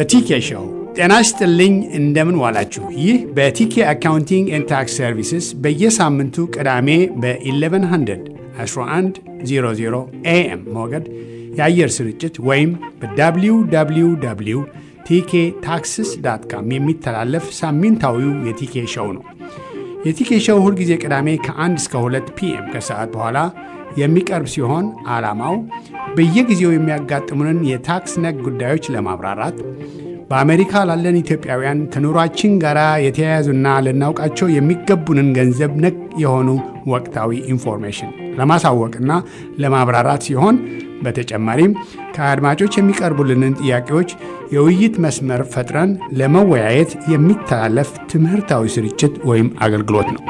ቲኬ ሾው። ጤና ይስጥልኝ፣ እንደምን ዋላችሁ። ይህ በቲኬ አካውንቲንግ ኤንድ ታክስ ሰርቪስስ በየሳምንቱ ቅዳሜ በ1100 1100 ኤኤም ሞገድ የአየር ስርጭት ወይም በwww ቲኬ ታክስስ ዳት ካም የሚተላለፍ ሳምንታዊው የቲኬ ሾው ነው። የቲኬ ሾው ሁልጊዜ ቅዳሜ ከ1 እስከ 2 ፒኤም ከሰዓት በኋላ የሚቀርብ ሲሆን ዓላማው በየጊዜው የሚያጋጥሙንን የታክስ ነክ ጉዳዮች ለማብራራት በአሜሪካ ላለን ኢትዮጵያውያን ከኑሯችን ጋር የተያያዙና ልናውቃቸው የሚገቡንን ገንዘብ ነክ የሆኑ ወቅታዊ ኢንፎርሜሽን ለማሳወቅና ለማብራራት ሲሆን በተጨማሪም ከአድማጮች የሚቀርቡልንን ጥያቄዎች የውይይት መስመር ፈጥረን ለመወያየት የሚተላለፍ ትምህርታዊ ስርጭት ወይም አገልግሎት ነው።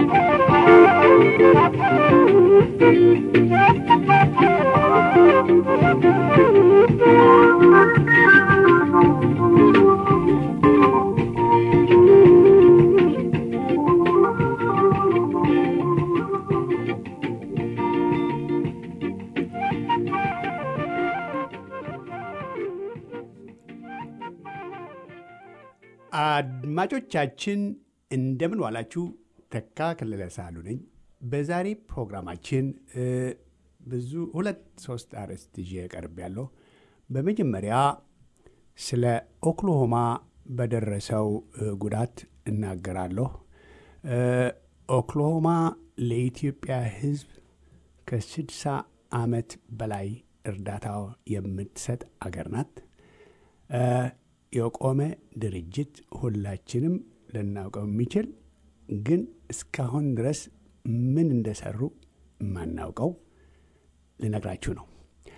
አድማጮቻችን እንደምን ዋላችሁ። ተካ ከለለ ሳሉ ነኝ። በዛሬ ፕሮግራማችን ብዙ ሁለት ሶስት አርዕስት ይዤ ቀርብ ያለሁ። በመጀመሪያ ስለ ኦክሎሆማ በደረሰው ጉዳት እናገራለሁ። ኦክሎሆማ ለኢትዮጵያ ሕዝብ ከስድሳ ዓመት በላይ እርዳታ የምትሰጥ አገር ናት። የቆመ ድርጅት ሁላችንም ልናውቀው የሚችል ግን እስካሁን ድረስ ምን እንደሰሩ የማናውቀው ልነግራችሁ ነው።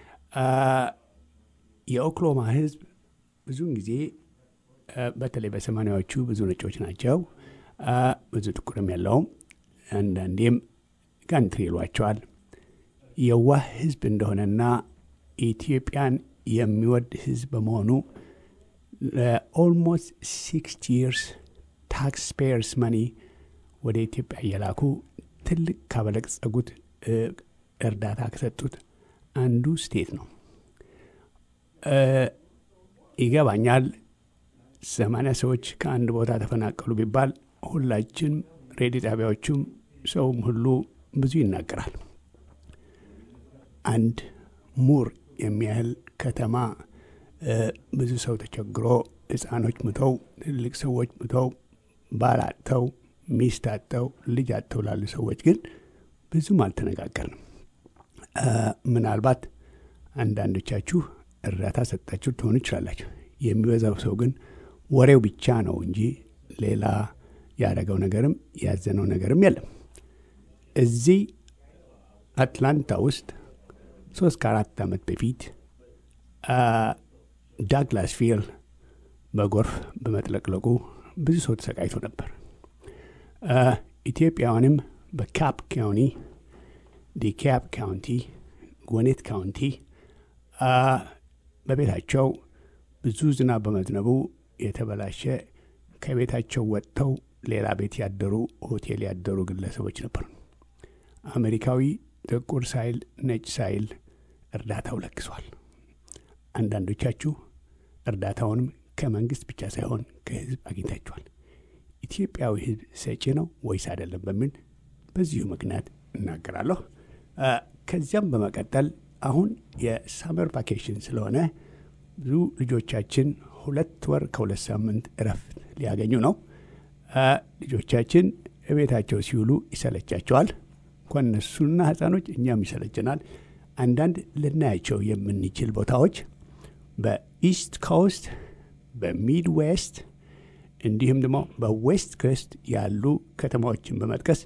የኦክሎማ ህዝብ ብዙውን ጊዜ በተለይ በሰማንያዎቹ ብዙ ነጮች ናቸው፣ ብዙ ጥቁርም የለውም። አንዳንዴም ጋንትሪ ይሏቸዋል። የዋህ ህዝብ እንደሆነና ኢትዮጵያን የሚወድ ህዝብ በመሆኑ ለኦልሞስት ሲክስቲ ይርስ ታክስ ፔየርስ መኒ ወደ ኢትዮጵያ እየላኩ ትልቅ ካበለጸጉት እርዳታ ከሰጡት አንዱ ስቴት ነው። ይገባኛል። ሰማንያ ሰዎች ከአንድ ቦታ ተፈናቀሉ ቢባል ሁላችን ሬዲዮ ጣቢያዎቹም ሰውም ሁሉ ብዙ ይናገራል። አንድ ሙር የሚያህል ከተማ ብዙ ሰው ተቸግሮ ህፃኖች ሙተው ትልቅ ሰዎች ሙተው ባል አጥተው ሚስት አጥተው ልጅ አጥተው ላሉ ሰዎች ግን ብዙም አልተነጋገርንም። ምናልባት አንዳንዶቻችሁ እርዳታ ሰጣችሁ ትሆኑ ይችላላችሁ። የሚበዛው ሰው ግን ወሬው ብቻ ነው እንጂ ሌላ ያደረገው ነገርም ያዘነው ነገርም የለም። እዚህ አትላንታ ውስጥ ሶስት ከአራት ዓመት በፊት ዳግላስ ፊል በጎርፍ በመጥለቅለቁ ብዙ ሰው ተሰቃይቶ ነበር። ኢትዮጵያውያንም በካፕ ካውንቲ፣ ዲካፕ ካውንቲ፣ ጎኔት ካውንቲ በቤታቸው ብዙ ዝናብ በመዝነቡ የተበላሸ ከቤታቸው ወጥተው ሌላ ቤት ያደሩ ሆቴል ያደሩ ግለሰቦች ነበሩ። አሜሪካዊ ጥቁር ሳይል ነጭ ሳይል እርዳታው ለግሷል። አንዳንዶቻችሁ እርዳታውንም ከመንግስት ብቻ ሳይሆን ከህዝብ አግኝታችኋል። ኢትዮጵያዊ ህዝብ ሰጪ ነው ወይስ አይደለም በሚል በዚሁ ምክንያት እናገራለሁ። ከዚያም በመቀጠል አሁን የሳመር ቫኬሽን ስለሆነ ብዙ ልጆቻችን ሁለት ወር ከሁለት ሳምንት እረፍት ሊያገኙ ነው። ልጆቻችን እቤታቸው ሲውሉ ይሰለቻቸዋል። እንኳን እነሱና ህፃኖች እኛም ይሰለችናል። አንዳንድ ልናያቸው የምንችል ቦታዎች በኢስት ኮስት፣ በሚድ ዌስት እንዲሁም ደግሞ በዌስት ኮስት ያሉ ከተማዎችን በመጥቀስ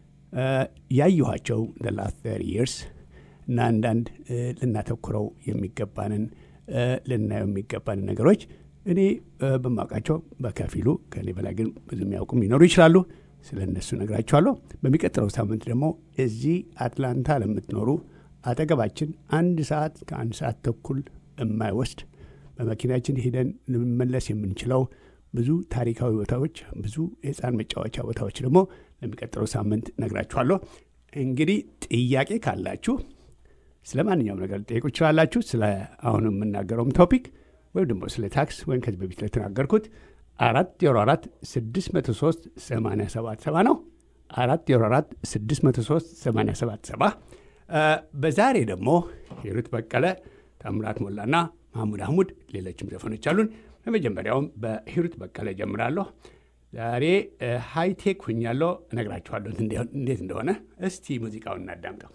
ያየኋቸው ላስት ተር ይርስ እና አንዳንድ ልናተኩረው የሚገባንን ልናየው የሚገባንን ነገሮች እኔ በማውቃቸው በከፊሉ ከኔ በላይ ግን ብዙ የሚያውቁም ሊኖሩ ይችላሉ። ስለ እነሱ ነግራችኋለሁ። በሚቀጥለው ሳምንት ደግሞ እዚህ አትላንታ ለምትኖሩ አጠገባችን አንድ ሰዓት ከአንድ ሰዓት ተኩል የማይወስድ በመኪናችን ሄደን ልንመለስ የምንችለው ብዙ ታሪካዊ ቦታዎች፣ ብዙ የህፃን መጫወቻ ቦታዎች ደግሞ ለሚቀጥለው ሳምንት ነግራችኋለሁ። እንግዲህ ጥያቄ ካላችሁ ስለ ማንኛውም ነገር ልጠይቁ ይችላላችሁ። ስለ አሁኑ የምናገረውም ቶፒክ ወይም ደግሞ ስለ ታክስ ወይም ከዚህ በፊት ለተናገርኩት አራት ዜሮ አራት ስድስት መቶ ሶስት ሰማንያ ሰባት ሰባ ነው። አራት ዜሮ አራት ስድስት መቶ ሶስት ሰማንያ ሰባት ሰባ በዛሬ ደግሞ ሂሩት በቀለ፣ ታምራት ሞላና ማህሙድ አህሙድ ሌሎችም ዘፈኖች አሉን። በመጀመሪያውም በሂሩት በቀለ ጀምራለሁ። ዛሬ ሃይቴክ ሁኛለሁ፣ እነግራችኋለሁ እንዴት እንደሆነ። እስቲ ሙዚቃውን እናዳምጠው።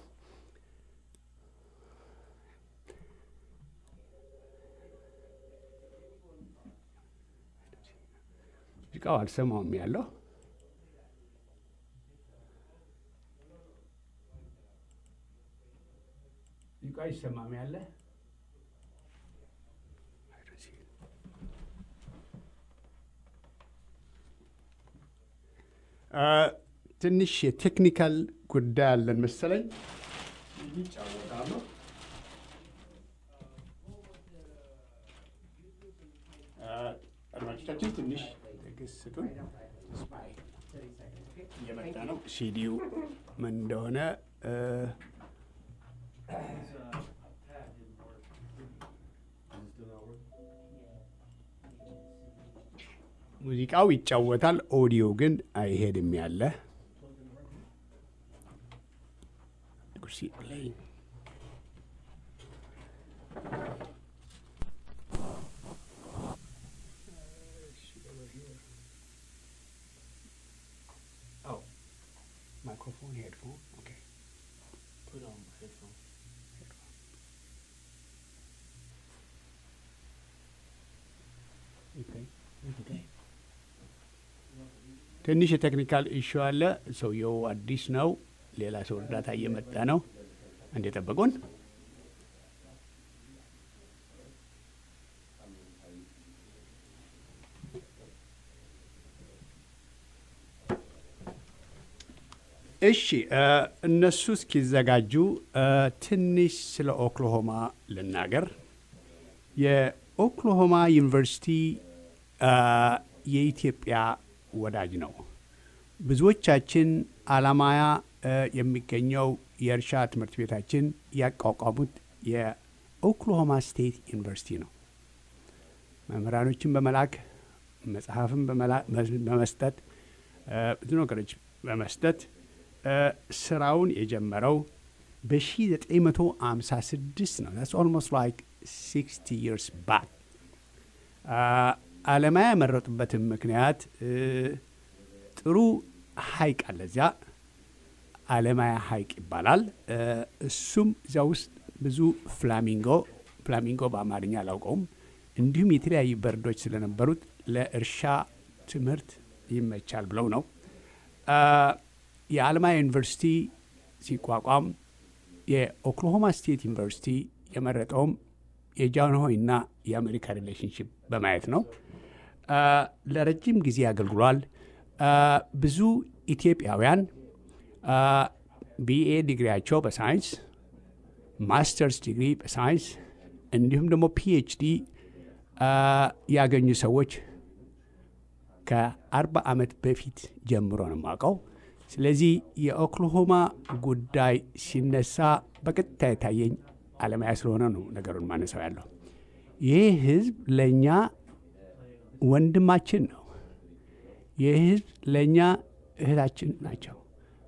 ሙዚቃው አልሰማውም ያለው ሙዚቃ ይሰማም ያለ ትንሽ የቴክኒካል ጉዳይ አለን መሰለኝ። ይጫወታሉ። አድማጮቻችን ትንሽ ትዕግስት ስጡን። እየመጣ ነው። ሲዲው ምን እንደሆነ ሙዚቃው ይጫወታል፣ ኦዲዮ ግን አይሄድም ያለ microphone, headphone. Okay. Put on headphone. Okay. ትንሽ የቴክኒካል ኢሹ አለ። ሰውየው አዲስ ነው። ሌላ ሰው እርዳታ እየመጣ ነው። እንዴ ጠበቁን። እሺ እነሱ እስኪዘጋጁ ትንሽ ስለ ኦክሎሆማ ልናገር። የኦክሎሆማ ዩኒቨርሲቲ የኢትዮጵያ ወዳጅ ነው። ብዙዎቻችን አላማያ የሚገኘው የእርሻ ትምህርት ቤታችን ያቋቋሙት የኦክሎሆማ ስቴት ዩኒቨርሲቲ ነው። መምህራኖችን በመላክ መጽሐፍን በመስጠት ብዙ ነገሮች በመስጠት ስራውን የጀመረው በ1956 ነው። ስ ኦልሞስት ላይክ 60 ይርስ ባክ። አለማያ ያመረጡበትም ምክንያት ጥሩ ሀይቅ አለ እዚያ አለማያ ሀይቅ ይባላል። እሱም እዚያ ውስጥ ብዙ ፍላሚንጎ ፍላሚንጎ በአማርኛ አላውቀውም፣ እንዲሁም የተለያዩ በርዶች ስለነበሩት ለእርሻ ትምህርት ይመቻል ብለው ነው። የአለማያ ዩኒቨርሲቲ ሲቋቋም የኦክላሆማ ስቴት ዩኒቨርሲቲ የመረጠውም የጃንሆይና የአሜሪካ ሪሌሽንሽፕ በማየት ነው። ለረጅም ጊዜ አገልግሏል። ብዙ ኢትዮጵያውያን ቢኤ ዲግሪያቸው በሳይንስ ማስተርስ ዲግሪ በሳይንስ እንዲሁም ደግሞ ፒኤችዲ ያገኙ ሰዎች ከአርባ ዓመት በፊት ጀምሮ ነው የማውቀው። ስለዚህ የኦክላሆማ ጉዳይ ሲነሳ በቀጥታ የታየኝ አለማያ ስለሆነ ነው ነገሩን ማነሳው ያለው። ይህ ህዝብ ለእኛ ወንድማችን ነው። ይህ ህዝብ ለእኛ እህታችን ናቸው።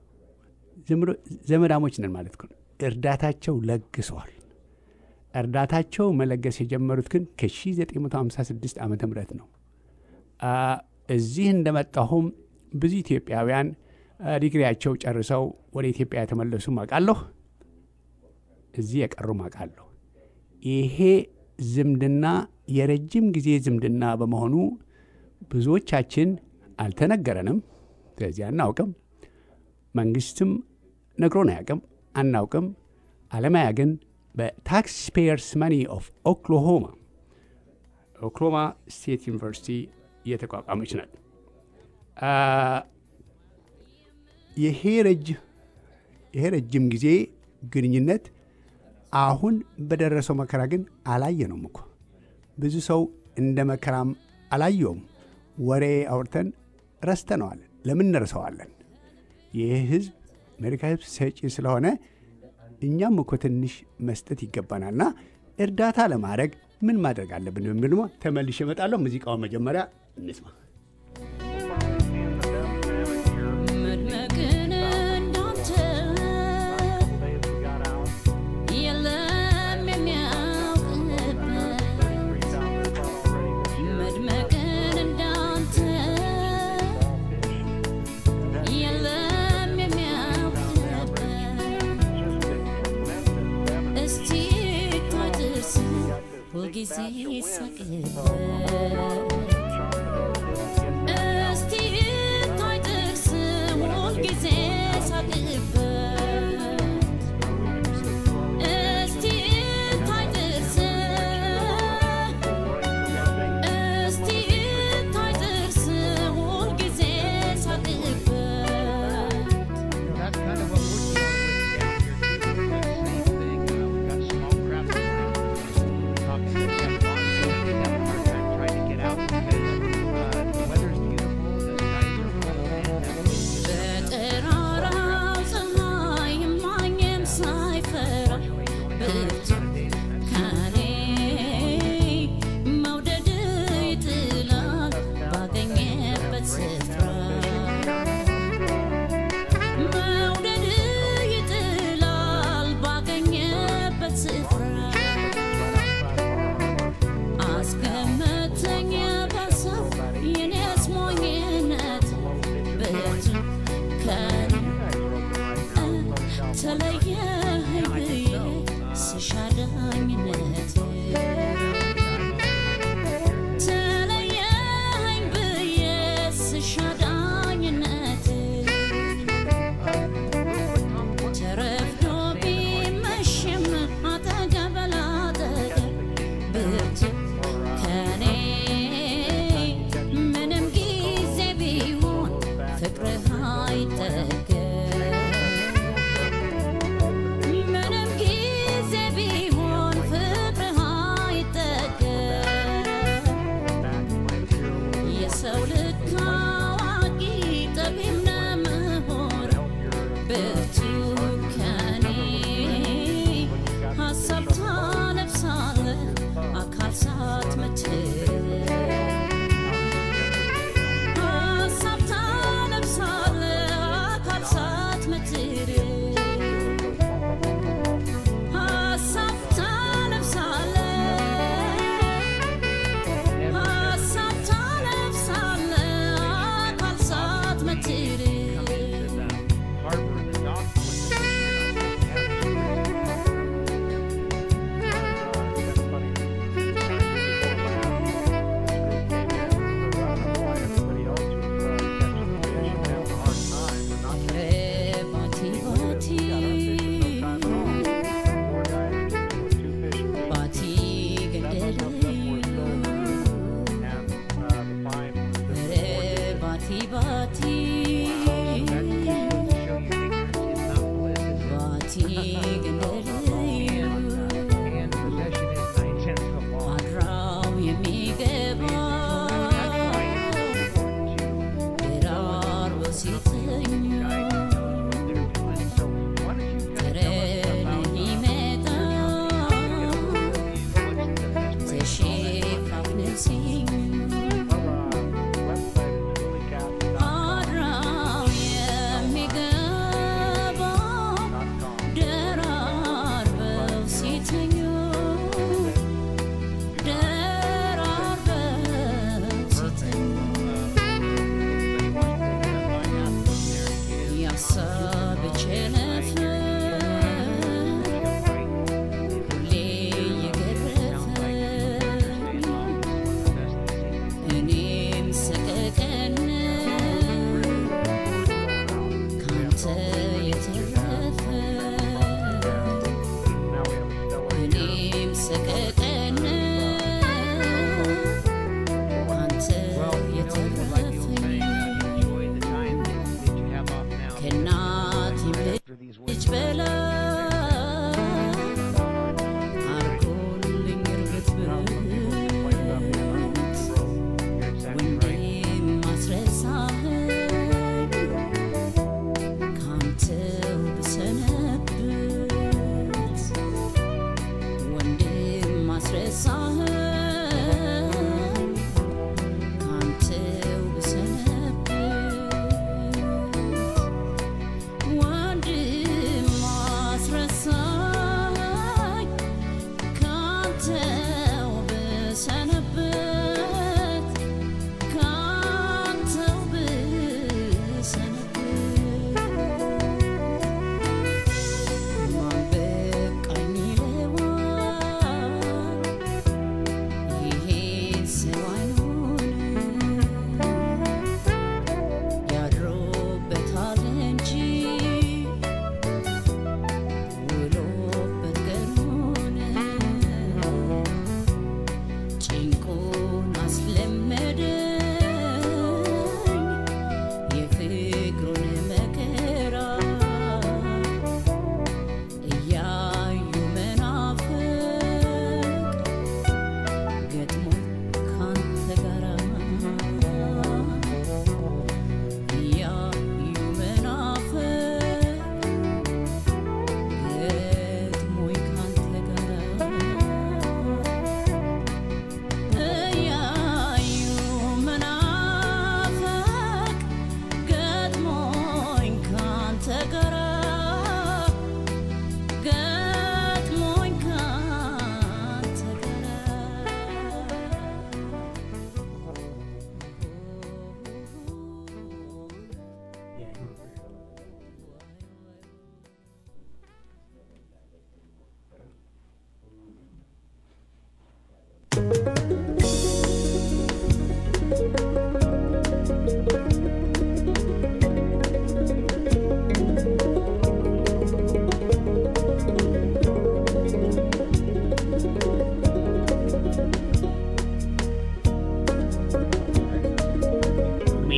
ዘመዳሞች ነን ማለት ነው። እርዳታቸው ለግሰዋል። እርዳታቸው መለገስ የጀመሩት ግን ከ1956 ዓ ም ነው። እዚህ እንደመጣሁም ብዙ ኢትዮጵያውያን ዲግሪያቸው ጨርሰው ወደ ኢትዮጵያ የተመለሱ አውቃለሁ። እዚህ የቀሩ አውቃለሁ። ይሄ ዝምድና የረጅም ጊዜ ዝምድና በመሆኑ ብዙዎቻችን አልተነገረንም። ስለዚህ አናውቅም። መንግስትም ነግሮን አያውቅም፣ አናውቅም። አለማያ ግን በታክስ ፔየርስ መኒ ኦፍ ኦክሎሆማ ኦክሎሆማ ስቴት ዩኒቨርሲቲ እየተቋቋመች ናት። ይሄ ረጅም ጊዜ ግንኙነት አሁን በደረሰው መከራ ግን አላየነውም እኮ ብዙ ሰው እንደ መከራም አላየውም። ወሬ አውርተን ረስተነዋል። ለምን እንረሳዋለን? ይህ ህዝብ አሜሪካ ህዝብ ሰጪ ስለሆነ እኛም እኮ ትንሽ መስጠት ይገባናልና እርዳታ ለማድረግ ምን ማድረግ አለብን በሚል ደግሞ ተመልሼ እመጣለሁ። ሙዚቃውን መጀመሪያ እንስማ። መድመቅን እንዳንተ የለም የሚያውቅበት መድመቅን እንዳንተ የለም የሚያውቅበት እስቲ ታድርስ ሁልጊዜ ሳቅበት እስቲ ታይ ጥርስ ሁልጊዜ ሳቅበት እስቲ ታይ ጥርስ እስቲ ታይ ጥርስ ሁልጊዜ ሳቅበት That's kind of what we're dealing with down here too. It's the same thing. Uh, we've got small craft talking to Jeff Bonson. He's having a hard time trying to get out because uh, the weather's beautiful, the skies are full, and that's just በጠራራው ፀሐይ ማንም ሳይፈራ ብርቱ ከኔ መውደድ ይጥላል ባገኘበት ስፍራ መውደድ ይጥላል ባገኘበት ስፍራ አስቀመጠኝ በሰው የኔስ ሞኝነት ብርቱ ከኔ ተለየኸኝ ብዬ ስሻዳኝነት ተለየኸኝ ብዬ ስሻዳኝነት ተረፍዶ ቢመሽም አጠገብ ላጠገብ ብርቱ ከኔ ምንም ጊዜ ቢሆን ፍቅርህ አይጠገብ ምንም ጊዜ ቢሆን ፍቅርህ አይጠገብ የሰው ልክ አዋቂ ጠቢብ ነህ ምሁር ብርቱ ከኔ ሀሳብ ታለብሳለህ አካል ሳትመትር ሀሳብ ታለብሳለህ አካል ሳትመትር ሀሳብ ታለብሳለህ ሀሳብ ታለብሳለህ አካል ሳትመትር harbor and the dock with the ባቲ ባቲ ባቲ ገደልዩ ኧረ ባቲ ባቲ ባቲ ገደልዩ አድራው የሚገባ ደራርቦ ሲተኙ ተረን ይመጣ ተሸፋፍነው ሲኙ አድራው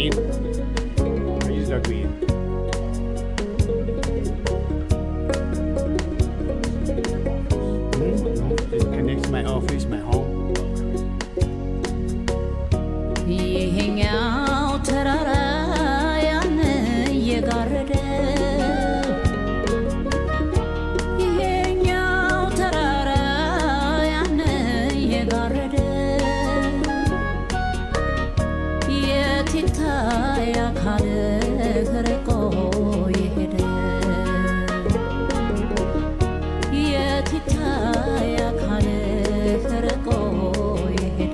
in. I just log me in. Mhm. It connects my office, my home. ይሄኛው ተራራ ያን እየጋረደ ይሄኛው ተራራ ያን እየጋረደ የት ይታይ አካልህ ርቆ የሄደ የት ይታይ አካልህ ርቆ የሄደ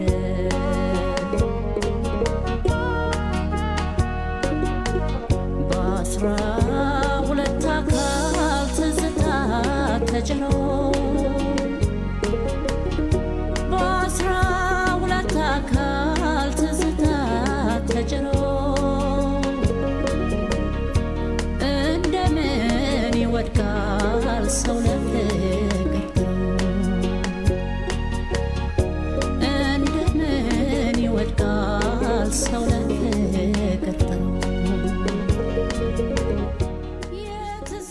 በአስራ ሁለት አካል ትዝታ ተጭኖ በአስራ ሁለት አካል ትዝታ ተጭኖ እንደምን ይወድቃል ሰው ለፍቅር ጥሎ እንደምን ይወድቃል ሰው ለፍቅር ጥሎ የትዝ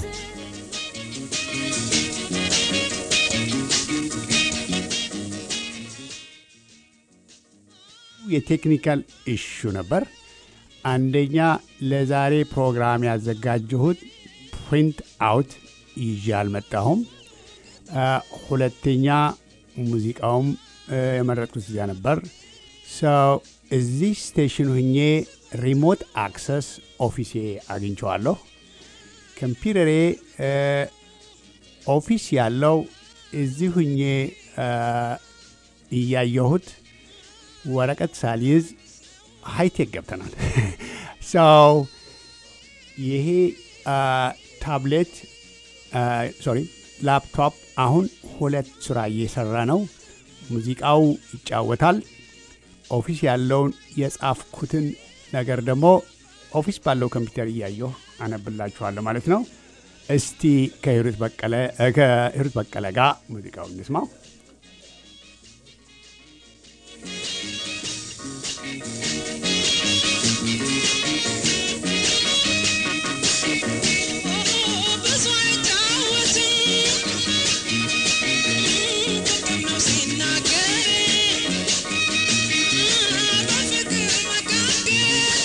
የቴክኒካል ኢሹ ነበር። አንደኛ ለዛሬ ፕሮግራም ያዘጋጀሁት ፕሪንት አውት ይዤ አልመጣሁም። አ፣ ሁለተኛ ሙዚቃውም እ፣ የመረጥኩት እዚያ ነበር። ሰው እዚህ ስቴሽን ሁኜ ሪሞት አክሰስ ኦፊሴ አግኝቸዋለሁ። ኮምፒውተሬ እ፣ ኦፊስ ያለው እዚህ ሁኜ እ፣ እያየሁት ወረቀት ሳልይዝ ሃይቴክ ገብተናል። ሰው ይሄ አ፣ ታብሌት ሶሪ ላፕቶፕ አሁን ሁለት ስራ እየሰራ ነው። ሙዚቃው ይጫወታል። ኦፊስ ያለውን የጻፍኩትን ነገር ደግሞ ኦፊስ ባለው ኮምፒውተር እያየሁ አነብላችኋለሁ ማለት ነው። እስቲ ከሂሩት በቀለ እ፣ ከሂሩት በቀለ ጋር ሙዚቃውን እንስማው። ብዙ አይጫወትም ፍቅር ነው ሲናገር በፍቅር መካከል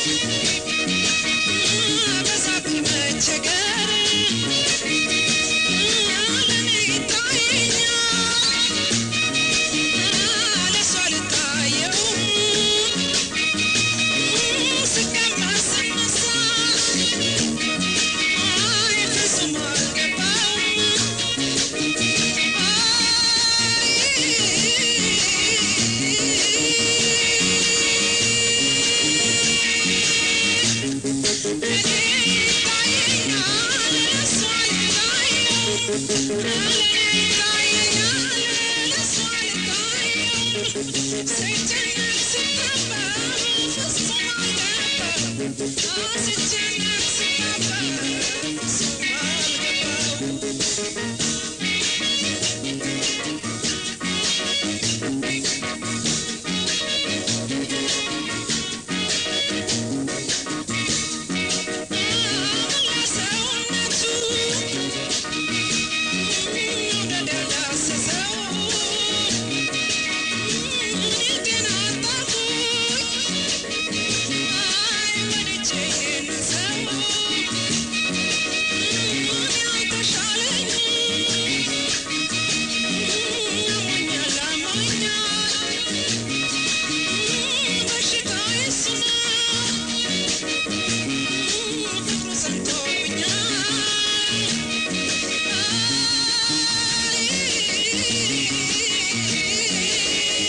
በሳት መቸገር ለኔ ይታየኛል ለሷ ልታየው ስቀመጥ ስነሳ አይ ፍጹም አልገባውም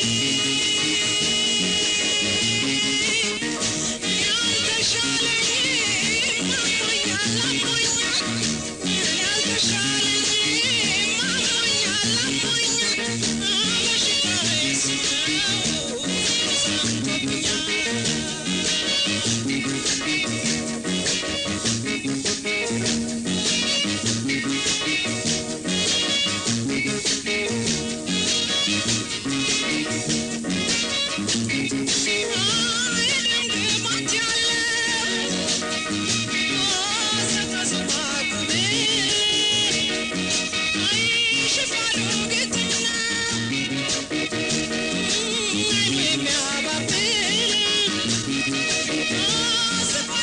ያልተሻለኝ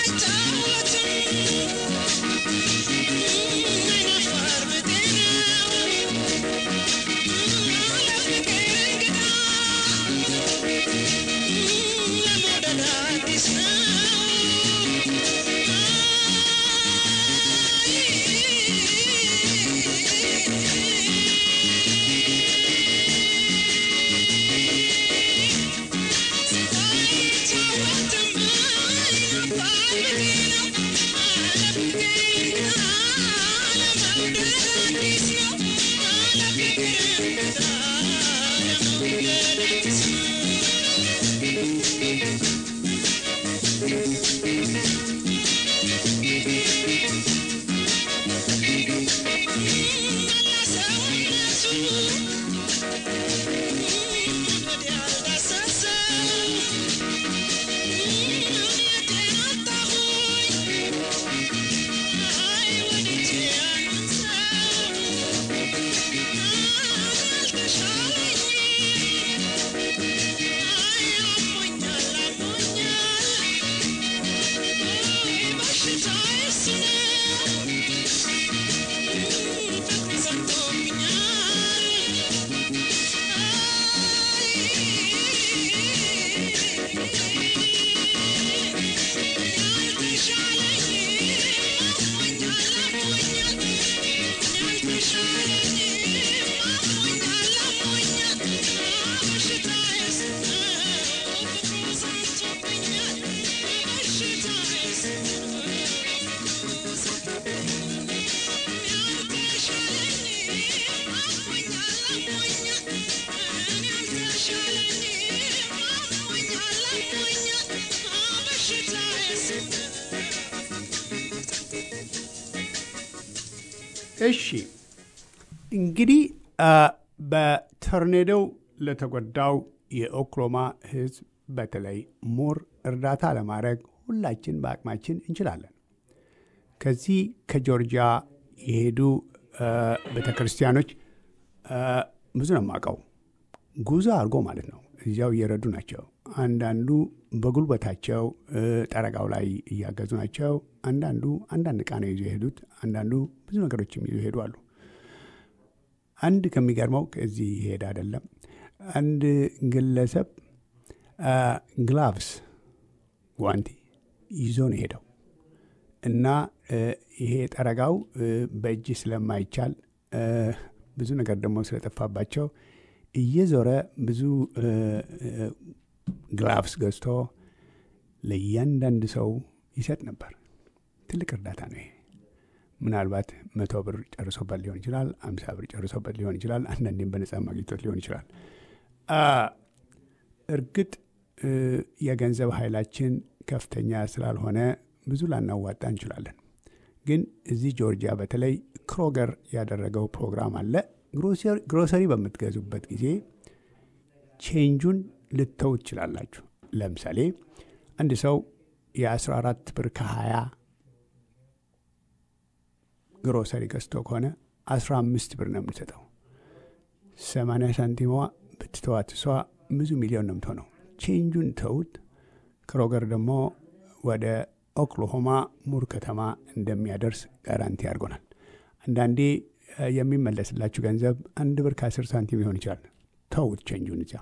እሺ እንግዲህ አ፣ በቶርኔዶው ለተጎዳው የኦክሎማ ሕዝብ በተለይ ሞር እርዳታ ለማድረግ ሁላችን በአቅማችን እንችላለን። ከዚህ ከጆርጂያ የሄዱ ቤተ ክርስቲያኖች ብዙ ነው የማውቀው። ጉዞ አድርጎ ማለት ነው። እዚያው እየረዱ ናቸው። አንዳንዱ በጉልበታቸው እ፣ ጠረጋው ላይ እያገዙ ናቸው። አንዳንዱ አንዳንድ ዕቃ ነው ይዞ የሄዱት። አንዳንዱ ብዙ ነገሮችም ይዞ ይሄዱ አሉ። አንድ ከሚገርመው ከዚህ ይሄድ አይደለም አንድ ግለሰብ ግላቭስ ጓንቲ ይዞ ነው ሄደው እና እ፣ ይሄ ጠረጋው እ፣ በእጅ ስለማይቻል እ፣ ብዙ ነገር ደግሞ ስለጠፋባቸው እየዞረ ብዙ እ፣ እ፣ ግላቭስ ገዝቶ ለእያንዳንድ ሰው ይሰጥ ነበር። ትልቅ እርዳታ ነው ይሄ። ምናልባት መቶ ብር ጨርሶበት ሊሆን ይችላል። አምሳ ብር ጨርሶበት ሊሆን ይችላል። አንዳንዴም በነጻ ማግኘቶት ሊሆን ይችላል። አ፣ እርግጥ እ፣ የገንዘብ ኃይላችን ከፍተኛ ስላልሆነ ብዙ ላናዋጣ እንችላለን። ግን እዚህ ጆርጂያ በተለይ ክሮገር ያደረገው ፕሮግራም አለ። ግሮሰሪ- ግሮሰሪ በምትገዙበት ጊዜ ቼንጁን ልተው ትችላላችሁ። ለምሳሌ አንድ ሰው የ14 ብር ከ20 ግሮሰሪ ገዝቶ ከሆነ 15 ብር ነው የምንሰጠው። 80 ሳንቲሟ ብትተዋት እሷ ብዙ ሚሊዮን ነው የምትሆነው። ቼንጁን ተውት። ክሮገር ደግሞ ወደ ኦክሎሆማ ሙር ከተማ እንደሚያደርስ ጋራንቲ አድርጎናል። አንዳንዴ እ፣ የሚመለስላችሁ ገንዘብ አንድ ብር ከ10 ሳንቲም ሊሆን ይችላል። ተውት ቼንጁን እዚያ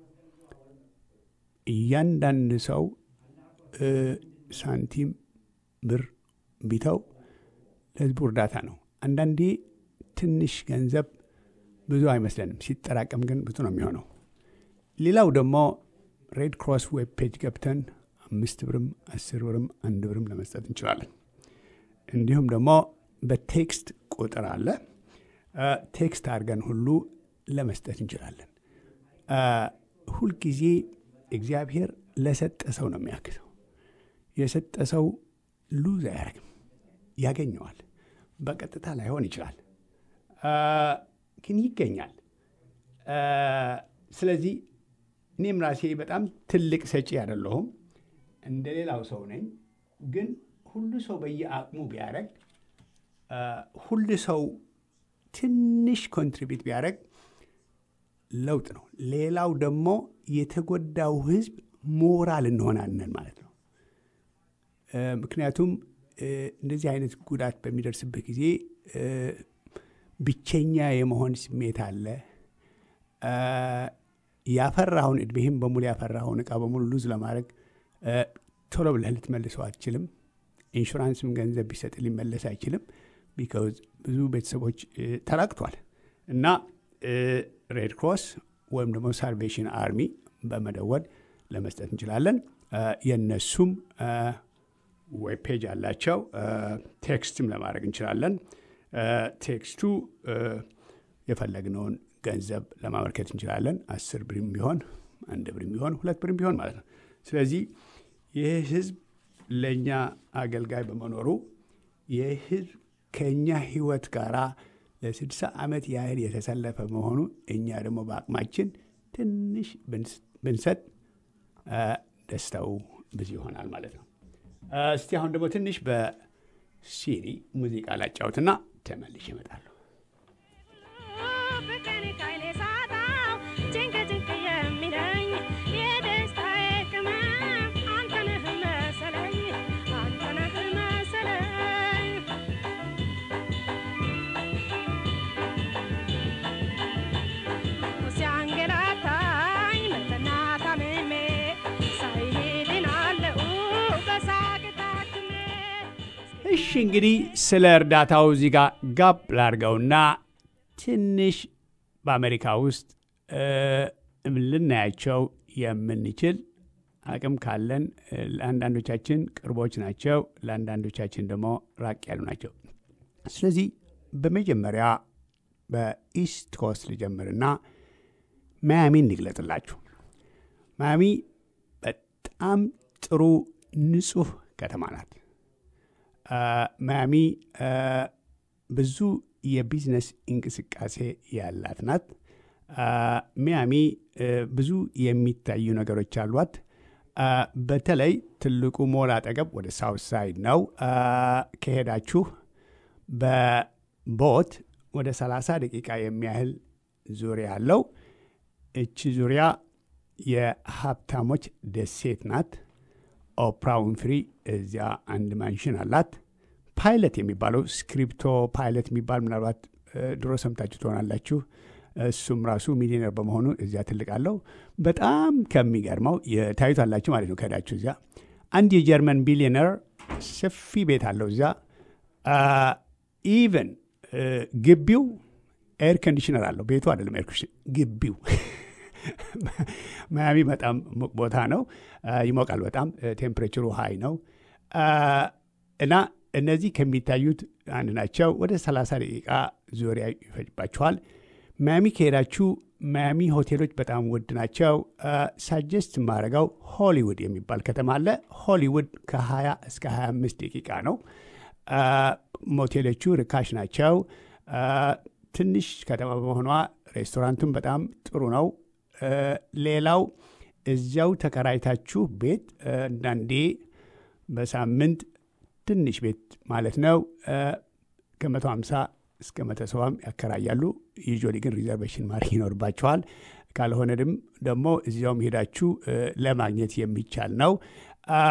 እያንዳንድ ሰው እ፣ ሳንቲም ብር ቢተው ለህዝቡ እርዳታ ነው። አንዳንዴ ትንሽ ገንዘብ ብዙ አይመስለንም፣ ሲጠራቀም ግን ብዙ ነው የሚሆነው። ሌላው ደግሞ ሬድ ክሮስ ዌብ ፔጅ ገብተን አምስት ብርም አስር ብርም አንድ ብርም ለመስጠት እንችላለን። እንዲሁም ደግሞ በቴክስት ቁጥር አለ። አ፣ ቴክስት አድርገን ሁሉ ለመስጠት እንችላለን። አ፣ ሁልጊዜ እግዚአብሔር ለሰጠ ሰው ነው የሚያግዘው። የሰጠ ሰው ሉዝ አያደርግም፣ ያገኘዋል። በቀጥታ ላይሆን ይችላል፣ አ፣ ግን ይገኛል። አ፣ ስለዚህ እኔም ራሴ በጣም ትልቅ ሰጪ አይደለሁም፣ እንደ ሌላው ሰው ነኝ። ግን ሁሉ ሰው በየአቅሙ ቢያደርግ አ፣ ሁሉ ሰው ትንሽ ኮንትሪቢዩት ቢያደርግ ለውጥ ነው። ሌላው ደግሞ የተጎዳው ህዝብ ሞራል እንሆናለን ማለት ነው። እ፣ ምክንያቱም እ፣ እንደዚህ አይነት ጉዳት በሚደርስበት ጊዜ እ፣ ብቸኛ የመሆን ስሜት አለ። እ፣ ያፈራኸውን እድሜህም በሙሉ ያፈራኸውን እቃ በሙሉ ሉዝ ለማድረግ እ፣ ቶሎ ብለህ ልትመልሰው አትችልም። ኢንሹራንስም ገንዘብ ቢሰጥ ሊመለስ አይችልም። ቢካውዝ ብዙ ቤተሰቦች እ፣ ተራቅቷል እና ሬድ ክሮስ ወይም ደግሞ ሳልቬሽን አርሚ በመደወል ለመስጠት እንችላለን። እ፣ የእነሱም ዌብ ፔጅ አላቸው። እ፣ ቴክስትም ለማድረግ እንችላለን። እ፣ ቴክስቱ እ፣ የፈለግነውን ገንዘብ ለማመልከት እንችላለን። አስር ብርም ቢሆን አንድ ብርም ቢሆን ሁለት ብርም ቢሆን ማለት ነው። ስለዚህ ይህ ህዝብ ለእኛ አገልጋይ በመኖሩ ይህ ህዝብ ከእኛ ህይወት ጋር ለስድሳ ዓመት ያህል የተሰለፈ መሆኑ እኛ ደግሞ በአቅማችን ትንሽ ብንስ- ብንሰጥ አ፣ ደስታው ብዙ ይሆናል ማለት ነው። አ፣ እስቲ አሁን ደግሞ ትንሽ በሲዲ ሙዚቃ ላጫውትና ተመልሼ እመጣለሁ። ፍቅርን ካይኔ ሳጣው ጭንቅ ጭንቅ የሚለኝ የደስታዬ ቅመም አንተ ነህ መሰለኝ አንተ ነህ መሰለኝ ሲያንገላታኝ መጠና ታምሜ ሳይሄድ አለው በሳቅ ታክሜ እሺ እንግዲህ ስለ እርዳታው እዚህ ጋር ጋብ ላድርገውና ትንሽ በአሜሪካ ውስጥ እ፣ ልናያቸው የምንችል አቅም ካለን እ፣ ለአንዳንዶቻችን ቅርቦች ናቸው፣ ለአንዳንዶቻችን ደግሞ ራቅ ያሉ ናቸው። ስለዚህ በመጀመሪያ በኢስት ኮስት ልጀምርና ማያሚን እንግለጥላችሁ። ማያሚ በጣም ጥሩ ንጹህ ከተማ ናት። አ፣ ማያሚ አ፣ ብዙ የቢዝነስ እንቅስቃሴ ያላት ናት። አ፣ ሚያሚ አ፣ ብዙ የሚታዩ ነገሮች አሏት። አ፣ በተለይ ትልቁ ሞል አጠገብ ወደ ሳውት ሳይድ ነው። አ፣ ከሄዳችሁ በቦት ወደ 30 ደቂቃ የሚያህል ዙሪያ አለው። እቺ ዙሪያ የሀብታሞች ደሴት ናት። ኦፕራ ዊንፍሪ እዚያ አንድ ማንሽን አላት። ፓይለት የሚባለው ስክሪፕቶ ፓይለት የሚባል ምናልባት እ፣ ድሮ ሰምታችሁ ትሆናላችሁ። እሱም ራሱ ሚሊዮነር በመሆኑ እዚያ ትልቅ አለው። በጣም ከሚገርመው የታዩታላችሁ ማለት ነው። ከሄዳችሁ እዚያ አንድ የጀርመን ቢሊዮነር ሰፊ ቤት አለው እዚያ ኢቨን ግቢው ኤር ኮንዲሽነር አለው። ቤቱ አይደለም ኤር ኮንዲሽነር ግቢው ማያሚ በጣም ሙቅ ቦታ ነው። አ፣ ይሞቃል በጣም ቴምፕሬቸሩ ሃይ ነው አ፣ እና እነዚህ ከሚታዩት አንድ ናቸው። ወደ 30 ደቂቃ ዙሪያ ይፈጅባችኋል። ማያሚ ከሄዳችሁ ማያሚ ሆቴሎች በጣም ውድ ናቸው። ሳጀስት የማደርገው ሆሊውድ የሚባል ከተማ አለ። ሆሊውድ ከ20 እስከ 25 ደቂቃ ነው። አ፣ ሞቴሎቹ ርካሽ ናቸው። አ፣ ትንሽ ከተማ በመሆኗ ሬስቶራንቱም በጣም ጥሩ ነው። አ፣ ሌላው እዚያው ተከራይታችሁ ቤት አ፣ አንዳንዴ በሳምንት ትንሽ ቤት ማለት ነው አ፣ ከመቶ ሃምሳ እስከ መቶ ሰባም ያከራያሉ። ዩዥዋሊ ግን ሪዘርቬሽን ማድረግ ይኖርባቸዋል። ካልሆነ ድም ደግሞ እዚያውም ሄዳችሁ አ፣ ለማግኘት የሚቻል ነው። አ፣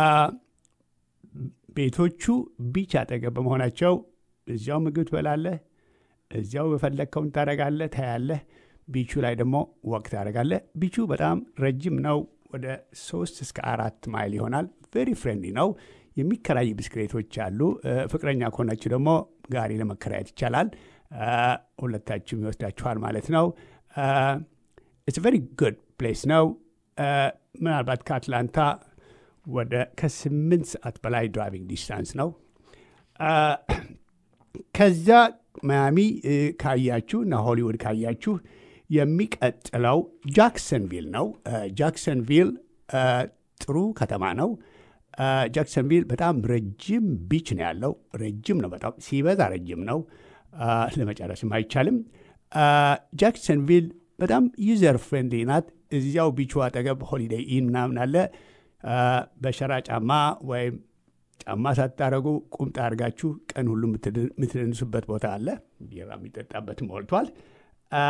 ቤቶቹ ቢች አጠገብ በመሆናቸው እዚያው ምግብ ትበላለህ፣ እዚያው የፈለግከውን ታደርጋለህ፣ ታያለህ። ቢቹ ላይ ደግሞ ወቅት ታደርጋለህ። ቢቹ በጣም ረጅም ነው። ወደ ሶስት እስከ አራት ማይል ይሆናል። ቬሪ ፍሬንድሊ ነው። የሚከራይ ብስክሌቶች አሉ። እ፣ ፍቅረኛ ከሆናችሁ ደግሞ ጋሪ ለመከራየት ይቻላል። እ፣ ሁለታችሁም ይወስዳችኋል ማለት ነው። ኢትስ ቨሪ ጉድ ፕሌስ ነው። እ፣ ምናልባት ከአትላንታ ወደ ከስምንት ሰዓት በላይ ድራይቪንግ ዲስታንስ ነው። አ፣ ከዛ ማያሚ እ፣ ካያችሁ እና ሆሊውድ ካያችሁ የሚቀጥለው ጃክሰንቪል ነው። አ፣ ጃክሰንቪል አ፣ ጥሩ ከተማ ነው። አ፣ ጃክሰንቪል በጣም ረጅም ቢች ነው ያለው። ረጅም ነው፣ በጣም ሲበዛ ረጅም ነው። አ፣ ለመጨረስም አይቻልም። አ፣ ጃክሰንቪል በጣም ዩዘር ፍሬንድሊ ናት። እዚያው ቢቹ አጠገብ ሆሊዴይ ኢን ምናምን አለ። አ፣ በሸራ ጫማ ወይም ጫማ ሳታረጉ ቁምጣ አድርጋችሁ ቀን ሁሉ የምትድ- የምትደንሱበት ቦታ አለ። ቢራ የሚጠጣበት ሞልቷል። አ፣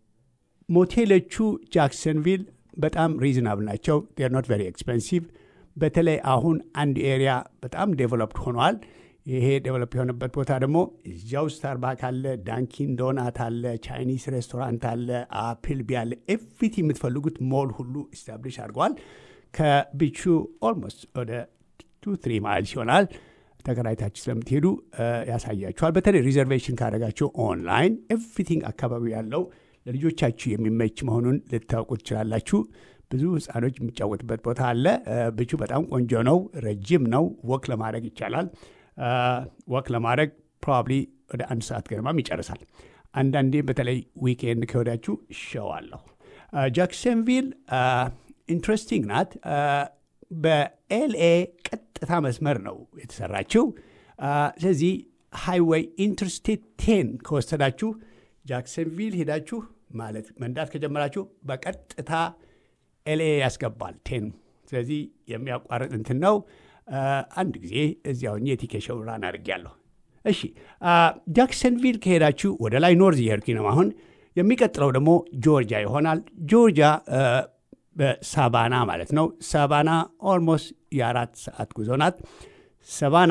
ሞቴሎቹ ጃክሰንቪል በጣም ሪዝናብል ናቸው። ር ኖት ቨሪ ኤክስፐንሲቭ። በተለይ አሁን አንድ ኤሪያ በጣም ዴቨሎፕድ ሆኗል። ይሄ ዴቨሎፕ የሆነበት ቦታ ደግሞ እዚያው ስታርባክ አለ፣ ዳንኪን ዶናት አለ፣ ቻይኒስ ሬስቶራንት አለ፣ አፕልቢ አለ። ኤቭሪቲ የምትፈልጉት ሞል ሁሉ ኢስታብሊሽ አድርገዋል። ከቢቹ ኦልሞስት ወደ ቱ ትሪ ማይልስ ይሆናል። ተከራይታችሁ ስለምትሄዱ ያሳያችኋል። በተለይ ሪዘርቬሽን ካደረጋችሁ ኦንላይን ኤቭሪቲንግ አካባቢ ያለው ለልጆቻችሁ የሚመች መሆኑን ልታውቁ ትችላላችሁ። ብዙ ህፃኖች የሚጫወትበት ቦታ አለ። ብቹ በጣም ቆንጆ ነው። ረጅም ነው። ወክ ለማድረግ ይቻላል። ወክ ለማድረግ ፕሮባብሊ ወደ አንድ ሰዓት ገደማም ይጨርሳል። አንዳንዴ በተለይ ዊኬንድ ከወዳችሁ ሸዋለሁ። ጃክሰንቪል ኢንትረስቲንግ ናት። በኤልኤ ቀጥታ መስመር ነው የተሰራችው። ስለዚህ ሃይዌይ ኢንተርስቴት ቴን ከወሰዳችሁ ጃክሰንቪል ሄዳችሁ ማለት መንዳት ከጀመራችሁ በቀጥታ ኤልኤ ያስገባል ቴን። ስለዚህ የሚያቋርጥ እንትን ነው። አንድ ጊዜ እዚያው የቲኬሽን ራን አድርጌያለሁ። እሺ ጃክሰንቪል ከሄዳችሁ ወደ ላይ ኖርዝ እየሄድኩኝ ነው አሁን። የሚቀጥለው ደግሞ ጆርጂያ ይሆናል። ጆርጂያ በሳቫና ማለት ነው። ሳቫና ኦልሞስት የአራት ሰዓት ጉዞ ናት። ሳቫና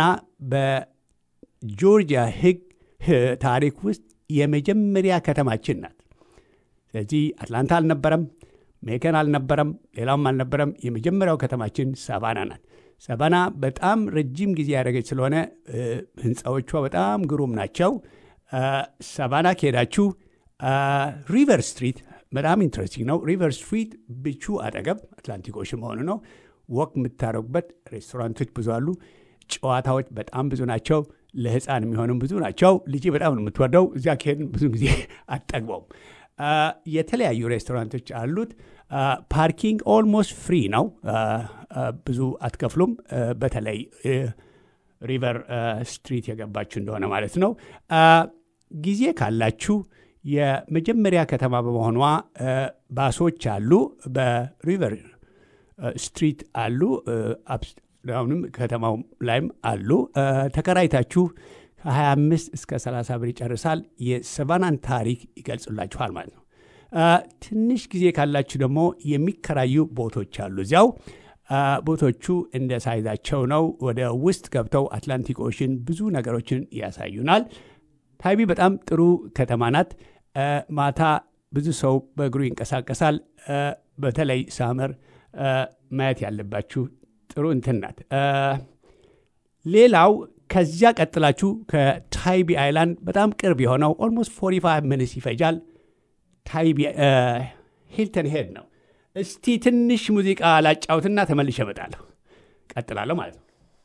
በጆርጂያ ሕግ ታሪክ ውስጥ የመጀመሪያ ከተማችን ናት። ስለዚህ አትላንታ አልነበረም፣ ሜከን አልነበረም፣ ሌላውም አልነበረም። የመጀመሪያው ከተማችን ሳቫና ናት። ሳቫና በጣም ረጅም ጊዜ ያደረገች ስለሆነ ህንፃዎቿ በጣም ግሩም ናቸው። ሳቫና ከሄዳችሁ ሪቨር ስትሪት በጣም ኢንትረስቲንግ ነው። ሪቨር ስትሪት ብቹ አጠገብ አትላንቲክ ኦሽን መሆኑ ነው። ወክ የምታደረጉበት ሬስቶራንቶች ብዙ አሉ። ጨዋታዎች በጣም ብዙ ናቸው። ለህፃን የሚሆኑም ብዙ ናቸው። ልጄ በጣም ነው የምትወደው። እዚያ ከሄድን ብዙ ጊዜ አጠግበውም። የተለያዩ ሬስቶራንቶች አሉት። ፓርኪንግ ኦልሞስት ፍሪ ነው። ብዙ አትከፍሉም። በተለይ ሪቨር ስትሪት የገባችሁ እንደሆነ ማለት ነው። ጊዜ ካላችሁ የመጀመሪያ ከተማ በመሆኗ ባሶች አሉ። በሪቨር ስትሪት አሉ። አሁንም ከተማው ላይም አሉ። ተከራይታችሁ ከ25 እስከ 30 ብር ይጨርሳል። የሰቫናን ታሪክ ይገልጹላችኋል ማለት ነው። ትንሽ ጊዜ ካላችሁ ደግሞ የሚከራዩ ቦቶች አሉ እዚያው። ቦቶቹ እንደ ሳይዛቸው ነው። ወደ ውስጥ ገብተው አትላንቲክ ኦሽን ብዙ ነገሮችን ያሳዩናል። ታይቢ በጣም ጥሩ ከተማ ናት። ማታ ብዙ ሰው በእግሩ ይንቀሳቀሳል። በተለይ ሳመር ማየት ያለባችሁ ጥሩ እንትን ናት። ሌላው ከዚያ ቀጥላችሁ ከታይቢ አይላንድ በጣም ቅርብ የሆነው ኦልሞስት 45 ሚኒትስ ይፈጃል። ታይቢ ሂልተን ሄድ ነው። እስቲ ትንሽ ሙዚቃ ላጫውትና ተመልሼ እመጣለሁ። ቀጥላለሁ ማለት ነው።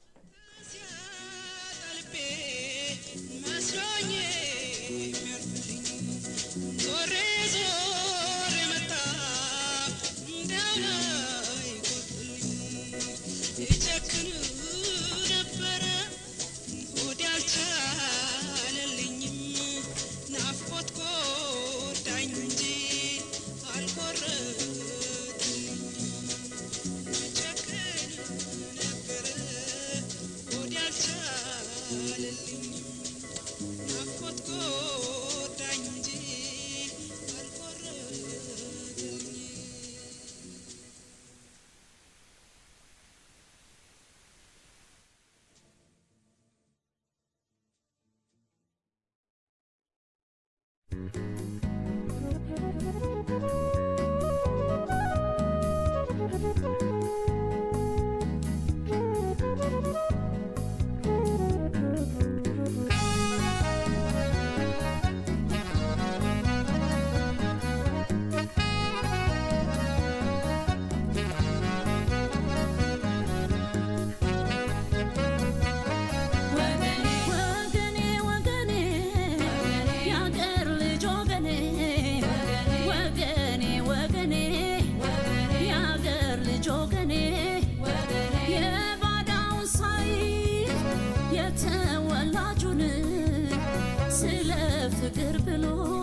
ወገኔ ወገኔ የአገር ልጅ ወገኔ ወገኔ ወገኔ የአገር ልጅ ወገኔ የባዳውን ሳይ የተወላጁን ስለ ፍቅር ብሎ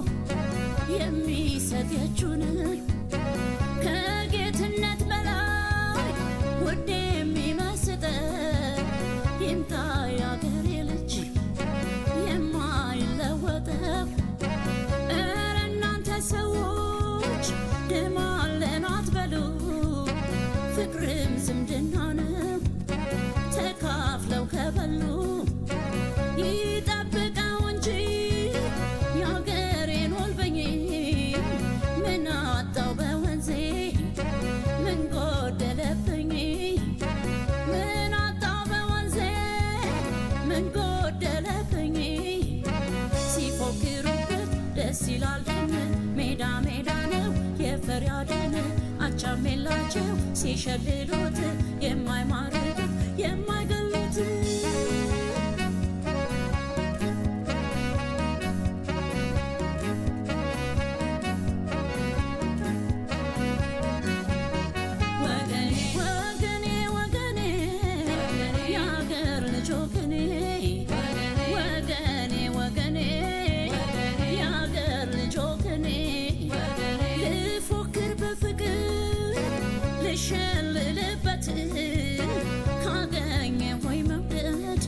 የሚሰጥ የእጁን ከጌትነት በላይ ውድ የሚመስጠን ይምጣ የአገሬ ልጅ የማይለወጠው እረ እናንተ ሰዎች ደም አለን አትበሉ ፍቅርም ዝምድና ነው ይላል ደን ሜዳ ሜዳ ነው የፈሪያደን አቻም የላቸው ሲሸልሉት የማይማርክ የማይገሉት ወገኔ ወገኔ ወገኔ የአገር ልጅ ወገኔ ወገኔ ወገኔ የአገር ልጅ ወገኔ ልፎክር በፍቅር ልሸልልበት ካገኘ ወይ መውደድ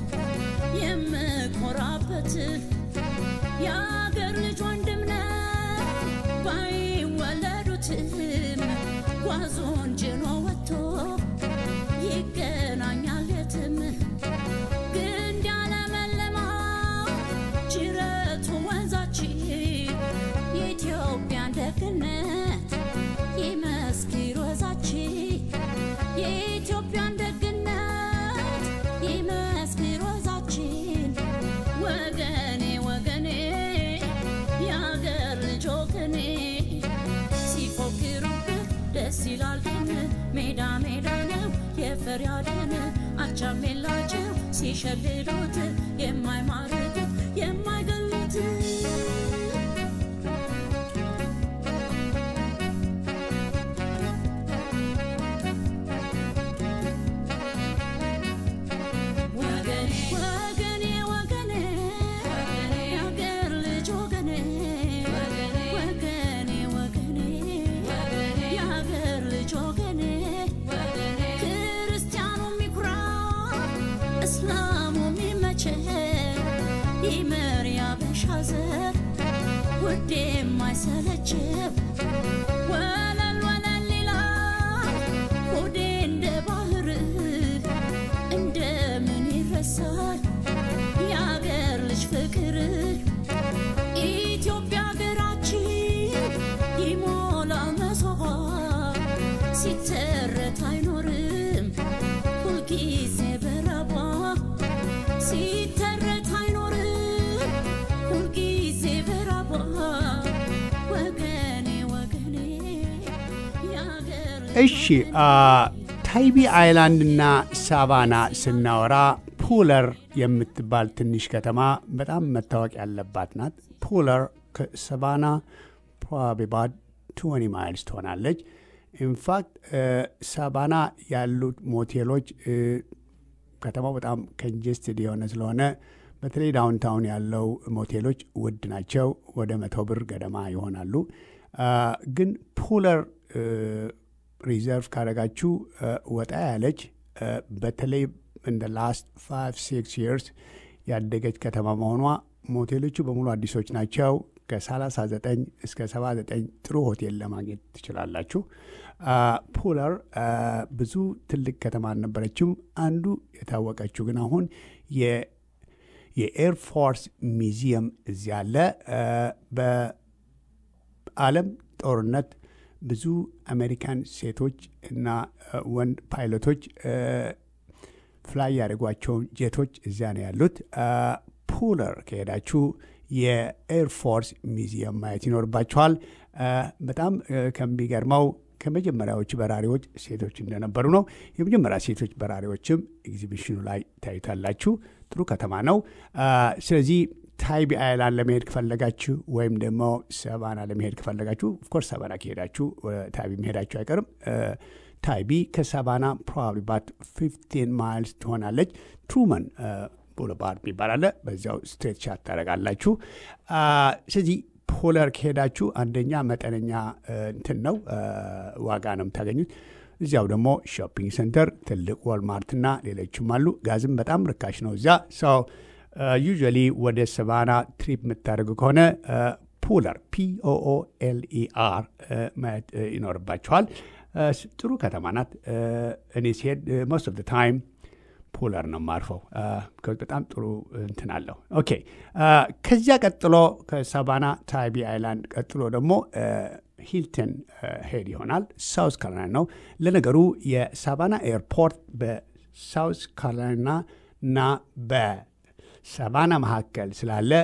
የምኮራበት የአገር ልጅ ወንድም ነው ባይወለዱትም ጓዙን ጭኖ ወጥቶ ይገናኛል የትም ግንድ ያለመለማው ጅረቱ ወንዛችን የኢትዮጵያን ደግነት ይመስክር ወዛችን የኢትዮጵያን ደግነት ይመስክር ወዛችን ወገኔ ወገኔ የአገር ልጅ ወገኔ ሲፎክሩብህ ደስ ይላል ግን ሜዳ ሜዳ ነው የፈሪያደን አቻም የላቸው ሲሸልሉት የማይማርኩ የማይገሉት ወገኔ ወገኔ ወገኔ የአገር ልጅ ወገኔ ወገኔ ወገኔ የአገር ልጅ ወገኔ ክርስቲያኑ የሚኩራ እስላሙ የሚመቸው ይመር ያበሻ ዘር ውዴ የማይሰለችው ወለል ወለል ይላል ሆዴ እንደ ባህር እንደምን ይረሳል የአገር ልጅ ፍቅር ኢትዮጵያ ሀገራችን ይሞላል መሶቧ ሲተረት አይኖርም ሁልጊዜ በረቧ ሲተረት አይኖርም ሁልጊዜ በረቧ ወገኔ ወገኔ የአገር እሺ አ፣ ታይቢ አይላንድ እና ሳቫና ስናወራ ፑለር የምትባል ትንሽ ከተማ በጣም መታወቅ ያለባት ናት። ፑለር ከሳቫና ፕሮባብሊ about 20 ማይልስ ትሆናለች። ኢንፋክት ሳቫና ያሉት ሞቴሎች እ፣ ከተማው በጣም ከንጀስትድ የሆነ ስለሆነ በተለይ ዳውንታውን ያለው ሞቴሎች ውድ ናቸው። ወደ መቶ ብር ገደማ ይሆናሉ። አ፣ ግን ፑለር እ፣ ሪዘርቭ ካደረጋችሁ እ፣ ወጣ ያለች እ፣ በተለይ እንደ ላስት ፋይቭ ሲክስ ይርስ ያደገች ከተማ መሆኗ ሞቴሎቹ በሙሉ አዲሶች ናቸው። ከ39 እስከ 79 ጥሩ ሆቴል ለማግኘት ትችላላችሁ። አ፣ ፑለር አ፣ ብዙ ትልቅ ከተማ አልነበረችም። አንዱ የታወቀችው ግን አሁን የ- የኤርፎርስ ሚዚየም እዚያ አለ። አ፣ በዓለም ጦርነት ብዙ አሜሪካን ሴቶች እና አ፣ ወንድ ፓይለቶች አ፣ ፍላይ ያደርጓቸውን ጄቶች እዚያ ነው ያሉት። አ፣ ፑለር ከሄዳችሁ የኤርፎርስ ሚዚየም ማየት ይኖርባችኋል። አ፣ በጣም አ፣ ከሚገርመው ከመጀመሪያዎቹ በራሪዎች ሴቶች እንደነበሩ ነው። የመጀመሪያ ሴቶች በራሪዎችም ኤግዚቢሽኑ ላይ ታዩታላችሁ። ጥሩ ከተማ ነው። አ፣ ስለዚህ ታይቢ አይላንድ ለመሄድ ከፈለጋችሁ ወይም ደግሞ ሰባና ለመሄድ ከፈለጋችሁ ኦፍኮርስ ሰባና ከሄዳችሁ ወደ ታይቢ መሄዳችሁ አይቀርም። አ፣ ታይቢ ከሰባና ፕሮባብሊ ባት 15 ማይልስ ትሆናለች። ትሩመን ቦulevard የሚባል አለ። በዚያው ስትሬት ሻት ታደርጋላችሁ። አ፣ ስለዚህ ፖለር ከሄዳችሁ አንደኛ መጠነኛ አ፣ እንትን ነው አ፣ ዋጋ ነው የምታገኙት። እዚያው ደግሞ ሾፒንግ ሴንተር ትልቅ ወልማርትና ሌሎችም አሉ። ጋዝም በጣም ርካሽ ነው እዚያ ሰው ዩዥዋሊ ወደ ሰቫና ትሪፕ የምታደርጉ ከሆነ ፑለር ፒኦኦኤልኢአር ማየት አ፣ ይኖርባችኋል። አ፣ ስ- ጥሩ ከተማ ናት። አ፣ እኔ ሲሄድ ሞስት ኦፍ ታይም ፑለር ነው የማርፈው። አ፣ because በጣም ጥሩ እንትን አለው። ኦኬ አ፣ ከዚያ ቀጥሎ ከሳቫና ታይቢ አይላንድ ቀጥሎ ደግሞ አ፣ ሂልተን አ፣ ሄድ ይሆናል። ሳውስ ካሮላይና ነው። ለነገሩ የሳቫና ኤርፖርት በሳውስ ካሮላይና እና በሳቫና መካከል ስላለ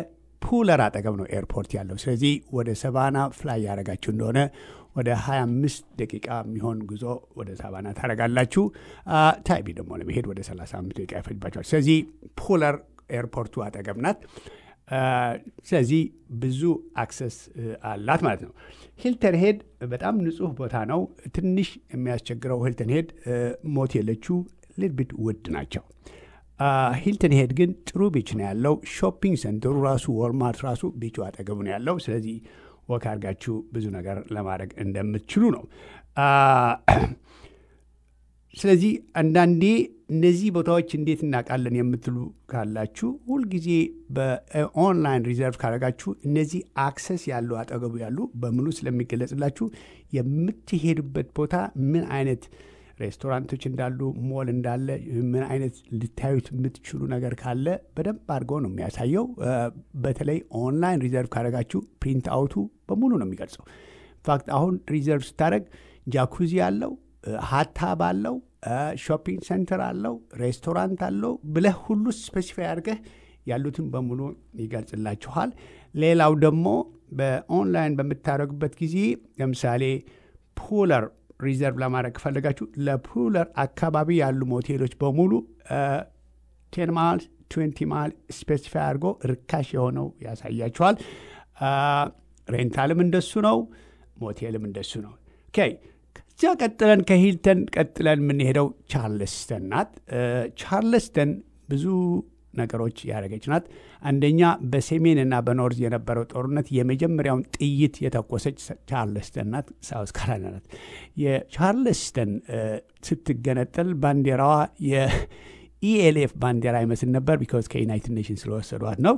ፑለር አጠገብ ነው ኤርፖርት ያለው። ስለዚህ ወደ ሰቫና ፍላይ ያደረጋችሁ እንደሆነ ወደ 25 ደቂቃ የሚሆን ጉዞ ወደ ሳቫና ታደረጋላችሁ። ታይቢ ደግሞ ለመሄድ ወደ 35 ደቂቃ ይፈጅባቸዋል። ስለዚህ ፑለር ኤርፖርቱ አጠገብ ናት። ስለዚህ ብዙ አክሰስ አላት ማለት ነው። ሂልተን ሄድ በጣም ንጹህ ቦታ ነው። ትንሽ የሚያስቸግረው ሂልተን ሄድ ሞቴሎቹ ልድብድ ውድ ናቸው። ሂልተን ሄድ ግን ጥሩ ቢች ነው ያለው። ሾፒንግ ሴንተሩ ራሱ ወልማርት ራሱ ቢቹ አጠገቡ ነው ያለው። ስለዚህ ወክ አድርጋችሁ ብዙ ነገር ለማድረግ እንደምትችሉ ነው። ስለዚህ አንዳንዴ እነዚህ ቦታዎች እንዴት እናውቃለን የምትሉ ካላችሁ ሁልጊዜ በኦንላይን ሪዘርቭ ካደረጋችሁ እነዚህ አክሰስ ያሉ አጠገቡ ያሉ በሙሉ ስለሚገለጽላችሁ የምትሄዱበት ቦታ ምን አይነት ሬስቶራንቶች እንዳሉ፣ ሞል እንዳለ፣ ምን አይነት ልታዩት የምትችሉ ነገር ካለ በደንብ አድርገው ነው የሚያሳየው። በተለይ ኦንላይን ሪዘርቭ ካደረጋችሁ ፕሪንት አውቱ በሙሉ ነው የሚገልጸው። ኢንፋክት አሁን ሪዘርቭ ስታደረግ ጃኩዚ አለው ሀታብ አለው ሾፒንግ ሴንተር አለው ሬስቶራንት አለው ብለህ ሁሉ ስፔሲፋይ አድርገህ ያሉትን በሙሉ ይገልጽላችኋል። ሌላው ደግሞ በኦንላይን በምታደረጉበት ጊዜ ለምሳሌ ፑለር ሪዘርቭ ለማድረግ ከፈለጋችሁ ለፑለር አካባቢ ያሉ ሞቴሎች በሙሉ ቴን ማይል ትዌንቲ ማይል ስፔሲፋይ አድርጎ ርካሽ የሆነው ያሳያችኋል። ሬንታልም እንደሱ ነው፣ ሞቴልም እንደሱ ነው። ኦኬ ከዚያ ቀጥለን ከሂልተን ቀጥለን የምንሄደው ቻርልስተን ናት። ቻርልስተን ብዙ ነገሮች ያደረገች ናት። አንደኛ በሰሜን እና በኖርዝ የነበረው ጦርነት የመጀመሪያውን ጥይት የተኮሰች ቻርልስተን ናት፣ ሳውስ ካሮላይና ናት። የቻርልስተን ስትገነጠል ባንዲራዋ የኢኤልኤፍ ባንዲራ ይመስል ነበር፣ ቢካዝ ከዩናይትድ ኔሽን ስለወሰዷት ነው።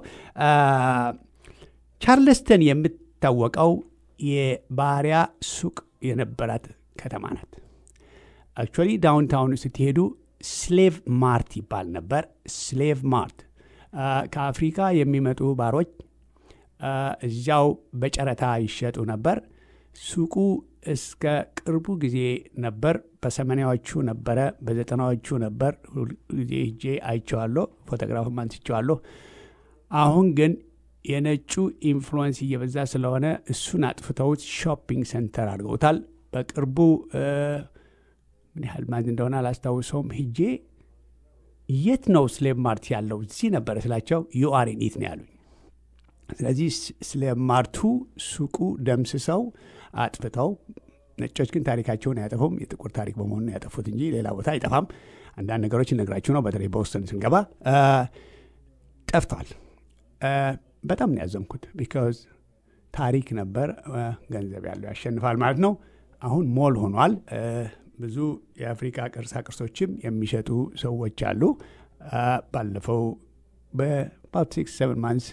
ቻርልስተን የምታወቀው የባሪያ ሱቅ የነበራት ከተማ ናት። አክቹዋሊ ዳውንታውን ስትሄዱ ስሌቭ ማርት ይባል ነበር። ስሌቭ ማርት ከአፍሪካ የሚመጡ ባሮች እዚያው በጨረታ ይሸጡ ነበር። ሱቁ እስከ ቅርቡ ጊዜ ነበር። በሰማንያዎቹ ነበረ፣ በዘጠናዎቹ ነበር። ሁልጊዜ ሄጄ አይቼዋለሁ፣ ፎቶግራፍም አንስቼዋለሁ። አሁን ግን የነጩ ኢንፍሉወንስ እየበዛ ስለሆነ እሱን አጥፍተውት ሾፒንግ ሴንተር አድርገውታል። በቅርቡ ምን ያህል ማዝ እንደሆነ አላስታውሰውም። ሂጄ የት ነው ስሌቭ ማርት ያለው እዚህ ነበረ ስላቸው ዩአሬን ኢት ነው ያሉኝ። ስለዚህ ስሌቭ ማርቱ ሱቁ ደምስሰው አጥፍተው፣ ነጮች ግን ታሪካቸውን አያጠፉም። የጥቁር ታሪክ በመሆኑ ያጠፉት እንጂ ሌላ ቦታ አይጠፋም። አንዳንድ ነገሮች እነግራችሁ ነው። በተለይ በውስጥን ስንገባ ጠፍቷል። በጣም ነው ያዘንኩት። ቢካዝ ታሪክ ነበር። ገንዘብ ያለው ያሸንፋል ማለት ነው። አሁን ሞል ሆኗል። ብዙ የአፍሪካ ቅርሳ ቅርሶችም የሚሸጡ ሰዎች አሉ። ባለፈው በአባት ሲክስ ሰቨን ማንስ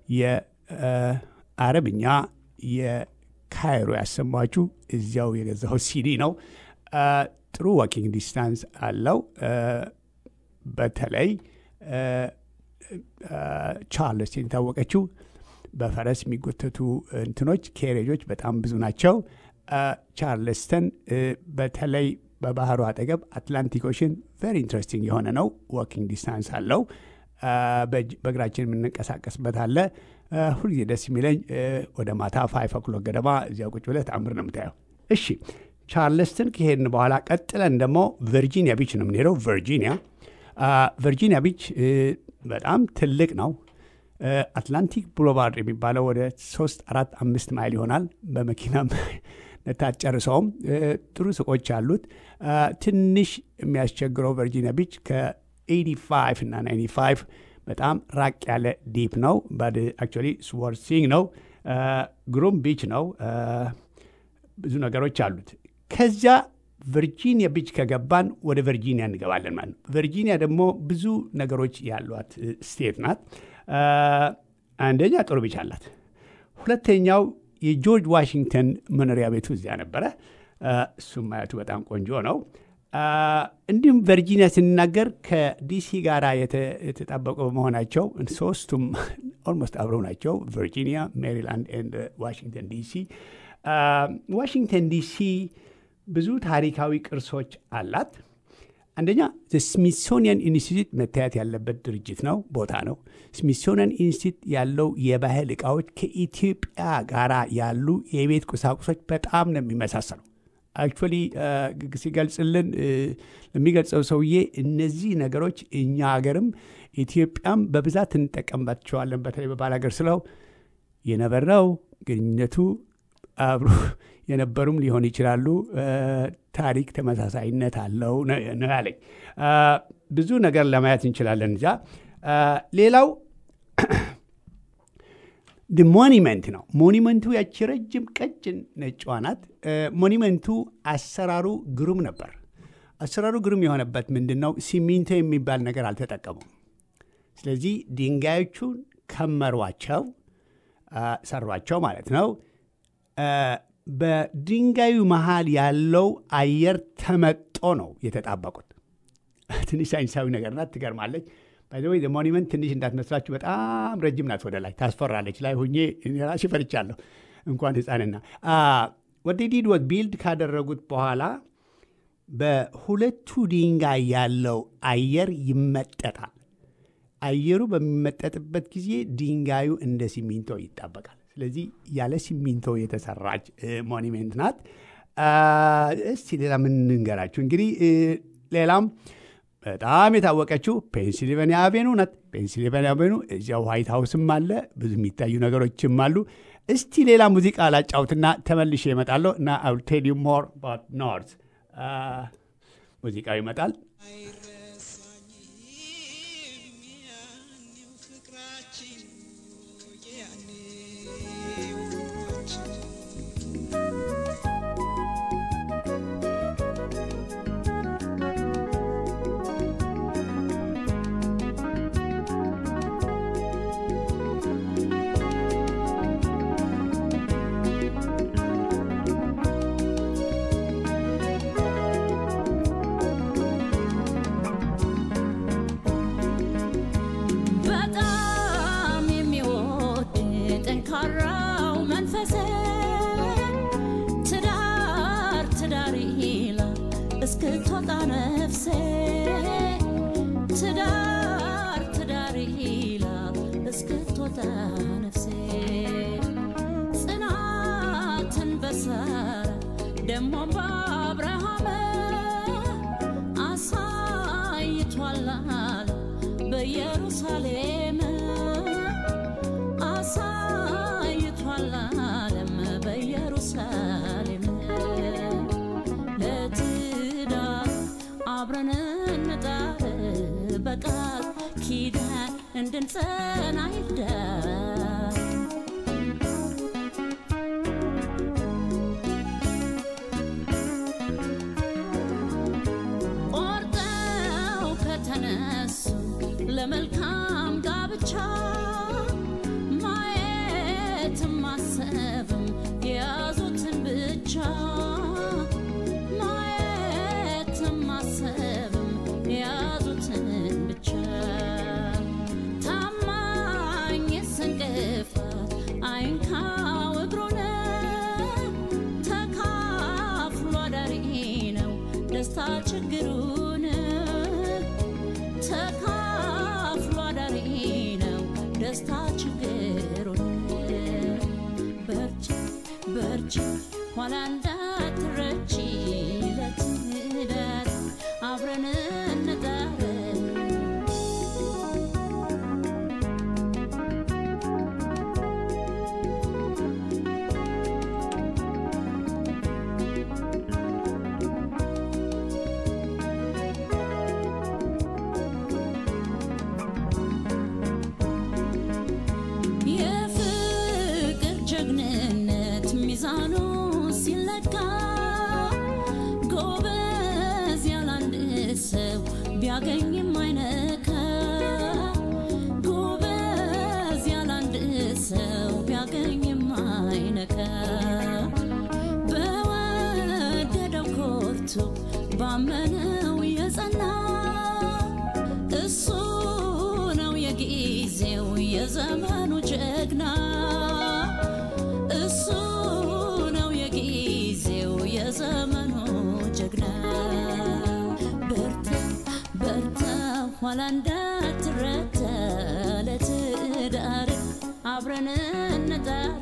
የአረብኛ የካይሮ ያሰማችሁ እዚያው የገዛው ሲዲ ነው። ጥሩ ዋኪንግ ዲስታንስ አለው። በተለይ ቻርልስቶን የታወቀችው በፈረስ የሚጎተቱ እንትኖች ኬሬጆች በጣም ብዙ ናቸው። ቻርልስተን በተለይ በባህሩ አጠገብ አትላንቲክ ኦሽን ቨሪ ኢንትረስቲንግ የሆነ ነው። ዋኪንግ ዲስታንስ አለው። በእግራችን የምንንቀሳቀስበት አለ። ሁልጊዜ ደስ የሚለኝ ወደ ማታ ፋይቭ ኦክሎክ ገደማ እዚያ ቁጭ ብለህ ተአምር ነው የምታየው። እሺ ቻርልስተን ከሄድን በኋላ ቀጥለን ደግሞ ቨርጂኒያ ቢች ነው የምንሄደው። ቨርጂኒያ ቨርጂኒያ ቢች በጣም ትልቅ ነው። አትላንቲክ ብሎቫርድ የሚባለው ወደ ሶስት አራት አምስት ማይል ይሆናል። በመኪናም ታጨርሰውም ጥሩ ሱቆች አሉት። ትንሽ የሚያስቸግረው ቨርጂኒያ ቢች ከ85 እና 95 በጣም ራቅ ያለ ዲፕ ነው። ባት አክቹዋሊ ስወርሲንግ ነው። ግሩም ቢች ነው። ብዙ ነገሮች አሉት። ከዚያ ቨርጂኒያ ቢች ከገባን ወደ ቨርጂኒያ እንገባለን ማለት ነው። ቨርጂኒያ ደግሞ ብዙ ነገሮች ያሏት ስቴት ናት። አንደኛ ጥሩ ቢች አላት። ሁለተኛው የጆርጅ ዋሽንግተን መኖሪያ ቤቱ እዚያ ነበረ። እሱም ማየቱ በጣም ቆንጆ ነው። እንዲሁም ቨርጂኒያ ስንናገር ከዲሲ ጋር የተጣበቁ በመሆናቸው ሶስቱም ኦልሞስት አብረው ናቸው። ቨርጂኒያ፣ ሜሪላንድ ኤንድ ዋሽንግተን ዲሲ። ዋሽንግተን ዲሲ ብዙ ታሪካዊ ቅርሶች አላት። አንደኛ ስሚሶኒያን ኢንስቲትዩት መታየት ያለበት ድርጅት ነው፣ ቦታ ነው። ስሚሶኒያን ኢንስቲትዩት ያለው የባህል እቃዎች ከኢትዮጵያ ጋር ያሉ የቤት ቁሳቁሶች በጣም ነው የሚመሳሰሉ። አክቹዋሊ ሲገልጽልን እ፣ ለሚገልጸው ሰውዬ እነዚህ ነገሮች እኛ ሀገርም ኢትዮጵያም በብዛት እንጠቀምባቸዋለን። በተለይ በባል ሀገር ስለው የነበረው ግንኙነቱ አብሮ የነበሩም ሊሆን ይችላሉ። እ፣ ታሪክ ተመሳሳይነት አለው ነው ነው ያለኝ። እ፣ ብዙ ነገር ለማየት እንችላለን እዛ። እ፣ ሌላው ሞኒመንት ነው። ሞኒመንቱ ያቺ ረጅም ቀጭን ነጭዋ ናት። እ፣ ሞኒመንቱ አሰራሩ ግሩም ነበር። አሰራሩ ግሩም የሆነበት ምንድን ነው? ሲሚንቶ የሚባል ነገር አልተጠቀሙም። ስለዚህ ድንጋዮቹን ከመሯቸው፣ አ፣ ሰሯቸው ማለት ነው። አ፣ በድንጋዩ መሃል ያለው አየር ተመጦ ነው የተጣበቁት። ትንሽ ሳይንሳዊ ነገር ናት፣ ትገርማለች። ባይዘወይ ሞኒመንት ትንሽ እንዳትመስላችሁ በጣም ረጅም ናት፣ ወደ ላይ ታስፈራለች። ላይ ሁኜ እኔ ራሴ ፈርቻለሁ፣ እንኳን ህፃንና ወደ ዲድ ወት ቢልድ ካደረጉት በኋላ በሁለቱ ድንጋይ ያለው አየር ይመጠጣል። አየሩ በሚመጠጥበት ጊዜ ድንጋዩ እንደ ሲሚንቶ ይጣበቃል። ስለዚህ ያለ ሲሚንቶ የተሰራች እ፣ ሞኒሜንት ናት። አ፣ እስቲ ሌላ ምን እንገራችሁ እንግዲህ እ፣ ሌላም በጣም የታወቀችው ፔንሲልቬኒያ አቬኑ ናት። ፔንሲልቬኒያ አቬኑ እዚያው ዋይት ሀውስም አለ፣ ብዙ የሚታዩ ነገሮችም አሉ። እስቲ ሌላ ሙዚቃ ላጫውትና ተመልሼ እመጣለሁ እና አይ ዊል ቴል ዩ ሞር አባውት ኖርዝ ሙዚቃው ይመጣል። በጣም የሚወድ ጠንካራው መንፈሴ ትዳር ትዳር ይላል እስክትወጣ ነፍሴ ትዳር ትዳር ይላል እስክትወጣ ነፍሴ ጽናትን በሳራ ደሞም በአብርሃም አሳይቷል አለ በኢየሩሳሌም አሳይቷል ዓለም በኢየሩሳሌም ለትዳር አብረን እንጣር በቃል ኪዳን እንድንጸና ይዳር ቆርጠው ከተነሱ ለመልካም ጋብቻ ማየትም ማሰብም የያዙትን ብቻ ማየትም ማሰብም የያዙትን ብቻ ታማኝ ስንቅፋት አይንካው እግሩን ተካፍሎ አዳሪ ነው ደስታ ችግሩን ተካፍሎ አዳሪ ነው ደስታ ችግሩን በርቺ በርቺ ኋላ እንዳትረቺ ለትዳር አብረን እንጣር የፍቅር ጀግንነት ሚዛኑ ሲለካ ጎበዝ ያላንድ ሰው ቢያገኝም አይነካ ጎበዝ ያላንድ ሰው ቢያገኝም አይነካ በወደደው ኮርቶ ባመነው የጸና እሱ ነው የጊዜው የዘመኑ ጀግና እሱ ነው የጊዜው የዘመኑ ጀግና በርታ ኋላ እንዳትረታ ለትዳር አብረን እንጣር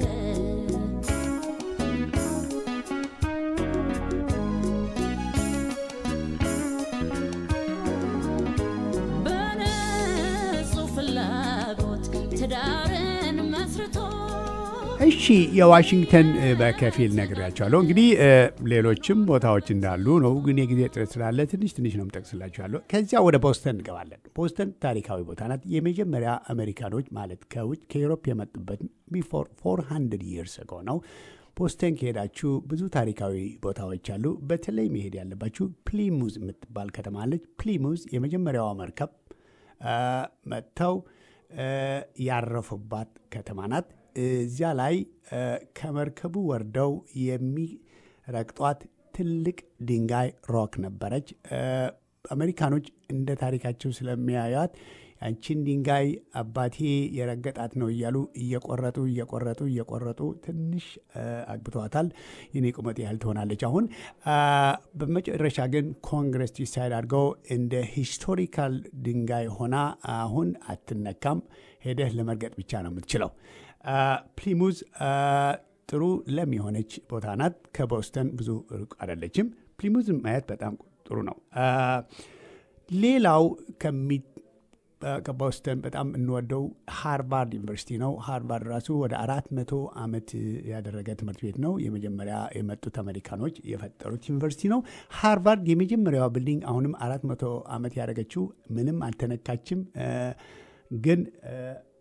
በንጹህ ፍላጎት ትዳርን መስርቶ እሺ የዋሽንግተን እ፣ በከፊል ነግሬያቸዋለሁ። እንግዲህ እ፣ ሌሎችም ቦታዎች እንዳሉ ነው፣ ግን የጊዜ ጥረት ስላለ ትንሽ ትንሽ ነው የምጠቅስላችኋለሁ። ከዚያ ወደ ቦስተን እንገባለን። ቦስተን ታሪካዊ ቦታ ናት። የመጀመሪያ አሜሪካኖች ማለት ከውጭ ከዩሮፕ የመጡበት ቢፎር 400 ይርስ አጎ ነው። ቦስተን ከሄዳችሁ ብዙ ታሪካዊ ቦታዎች አሉ። በተለይ መሄድ ያለባችሁ ፕሊሙዝ የምትባል ከተማ አለች። ፕሊሙዝ የመጀመሪያዋ መርከብ አ፣ መጥተው አ፣ ያረፉባት ከተማ ናት። እዚያ ላይ አ፣ ከመርከቡ ወርደው የሚረግጧት ትልቅ ድንጋይ ሮክ ነበረች። አ፣ አሜሪካኖች እንደ ታሪካቸው ስለሚያዩት ያንቺን ድንጋይ አባቴ የረገጣት ነው እያሉ እየቆረጡ እየቆረጡ እየቆረጡ ትንሽ አ፣ አግብተዋታል። የኔ ቁመት ያህል ትሆናለች አሁን። አ፣ በመጨረሻ ግን ኮንግረስ ዲሳይድ አድርገው እንደ ሂስቶሪካል ድንጋይ ሆና አሁን አትነካም። ሄደህ ለመርገጥ ብቻ ነው የምትችለው። አ፣ ፕሊሙዝ አ፣ ጥሩ ለም የሆነች ቦታ ናት። ከቦስተን ብዙ ሩቅ አይደለችም። ፕሊሙዝን ማየት በጣም ጥሩ ነው። አ፣ ሌላው ከሚ አ፣ ከቦስተን በጣም እንወደው ሃርቫርድ ዩኒቨርሲቲ ነው። ሃርቫርድ ራሱ ወደ አራት መቶ ዓመት ያደረገ ትምህርት ቤት ነው። የመጀመሪያ የመጡት አሜሪካኖች የፈጠሩት ዩኒቨርሲቲ ነው። ሃርቫርድ የመጀመሪያዋ ቢልዲንግ አሁንም አራት መቶ ዓመት ያደረገችው ምንም አልተነካችም። አ፣ ግን አ፣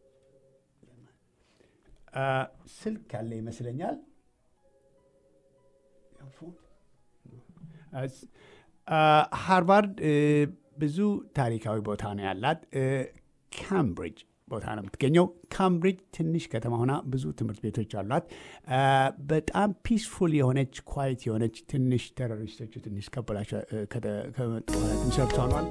አ፣ ስልክ ያለ ይመስለኛል። አ፣ ሃርቫርድ እ፣ ብዙ ታሪካዊ ቦታ ነው ያላት። እ፣ ካምብሪጅ ቦታ ነው የምትገኘው። ካምብሪጅ ትንሽ ከተማ ሆና ብዙ ትምህርት ቤቶች አሏት። አ፣ በጣም ፒስፉል የሆነች ኳይት የሆነች ትንሽ ቴሮሪስቶቹ ትንሽ ከበላቸው እ፣ ከተ- ከመጡ በኋላ ትንሽ ረብተዋል።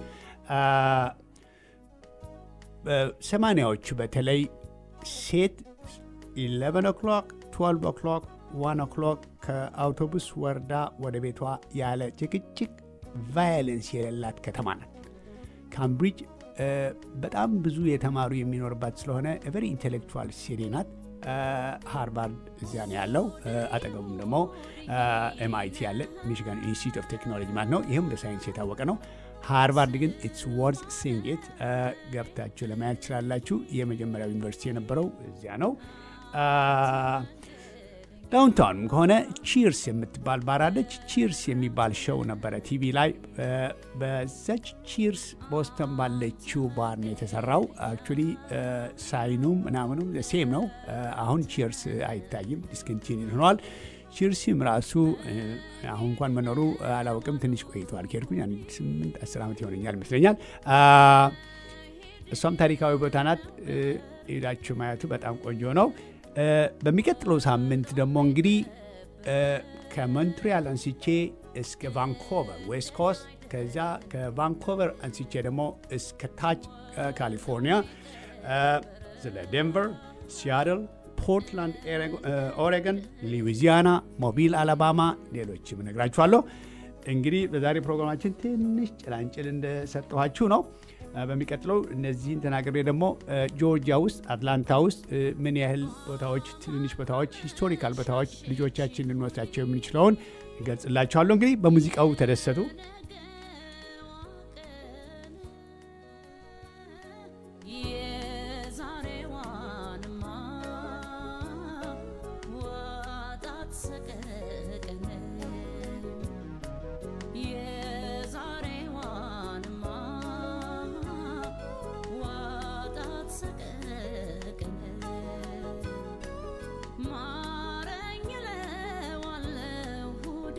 ሰማኒያዎቹ በተለይ ሴት 11 ኦክሎክ 12 ኦክሎክ 1 ኦክሎክ ከአውቶቡስ ወርዳ ወደ ቤቷ ያለ ጭቅጭቅ ቫዮለንስ የሌላት ከተማ ናት። ካምብሪጅ እ፣ በጣም ብዙ የተማሩ የሚኖርባት ስለሆነ ቨሪ ኢንቴሌክቹዋል ሲቲ ናት። እ፣ ሃርቫርድ እዚያ ነው ያለው። እ፣ አጠገቡም ደግሞ ኤምአይቲ ያለ ሚሽጋን ኢንስቲትዩት ኦፍ ቴክኖሎጂ ማለት ነው። ይህም በሳይንስ የታወቀ ነው። ሃርቫርድ ግን ኢትስ ወርዝ ሲንግ ኢት ገብታችሁ ለማየት ትችላላችሁ። የመጀመሪያው ዩኒቨርሲቲ የነበረው እዚያ ነው። ዳውንታውንም ከሆነ ቺርስ የምትባል ባር አለች። ቺርስ የሚባል ሸው ነበረ ቲቪ ላይ። እ፣ በዛች ቺርስ ቦስተን ባለችው ባር ነው የተሰራው። አክቹሊ ሳይኑም ምናምኑም ሴም ነው። እ፣ አሁን ቺርስ አይታይም፣ ዲስኮንቲኒድ ሆኗል። ቺርሲም ራሱ እ፣ አሁን እንኳን መኖሩ አላውቅም። ትንሽ ቆይተዋል ከሄድኩኝ አንድ ስምንት አስር ዓመት ይሆነኛል ይመስለኛል። አ፣ እሷም ታሪካዊ ቦታ ናት። እ፣ ሄዳችሁ ማየቱ በጣም ቆንጆ ነው። እ፣ በሚቀጥለው ሳምንት ደግሞ እንግዲህ እ፣ ከሞንትሪያል አንስቼ እስከ ቫንኮቨር ዌስት ኮስት ከዚያ ከቫንኮቨር አንስቼ ደግሞ እስከ ታች እ፣ ካሊፎርኒያ እ፣ ስለ ዴንቨር፣ ሲያትል፣ ፖርትላንድ፣ ኤሬጎ- እ፣ ኦሬገን፣ ሉዊዚያና፣ ሞቢል፣ አላባማ ሌሎችም እነግራችኋለሁ። እንግዲህ በዛሬ ፕሮግራማችን ትንሽ ጭላንጭል እንደሰጠኋችሁ ነው። እ፣ በሚቀጥለው እነዚህን ተናግሬ ደግሞ እ፣ ጆርጂያ ውስጥ አትላንታ ውስጥ እ፣ ምን ያህል ቦታዎች ትንንሽ ቦታዎች ሂስቶሪካል ቦታዎች ልጆቻችን ልንወስዳቸው የምንችለውን እገልጽላችኋለሁ። እንግዲህ በሙዚቃው ተደሰቱ። የዛሬዋንማ ወጣት ሰቀቀን የዛሬዋንማ ወጣት ሰቀቀን ማረኝ እለዋለሁ ሁዲ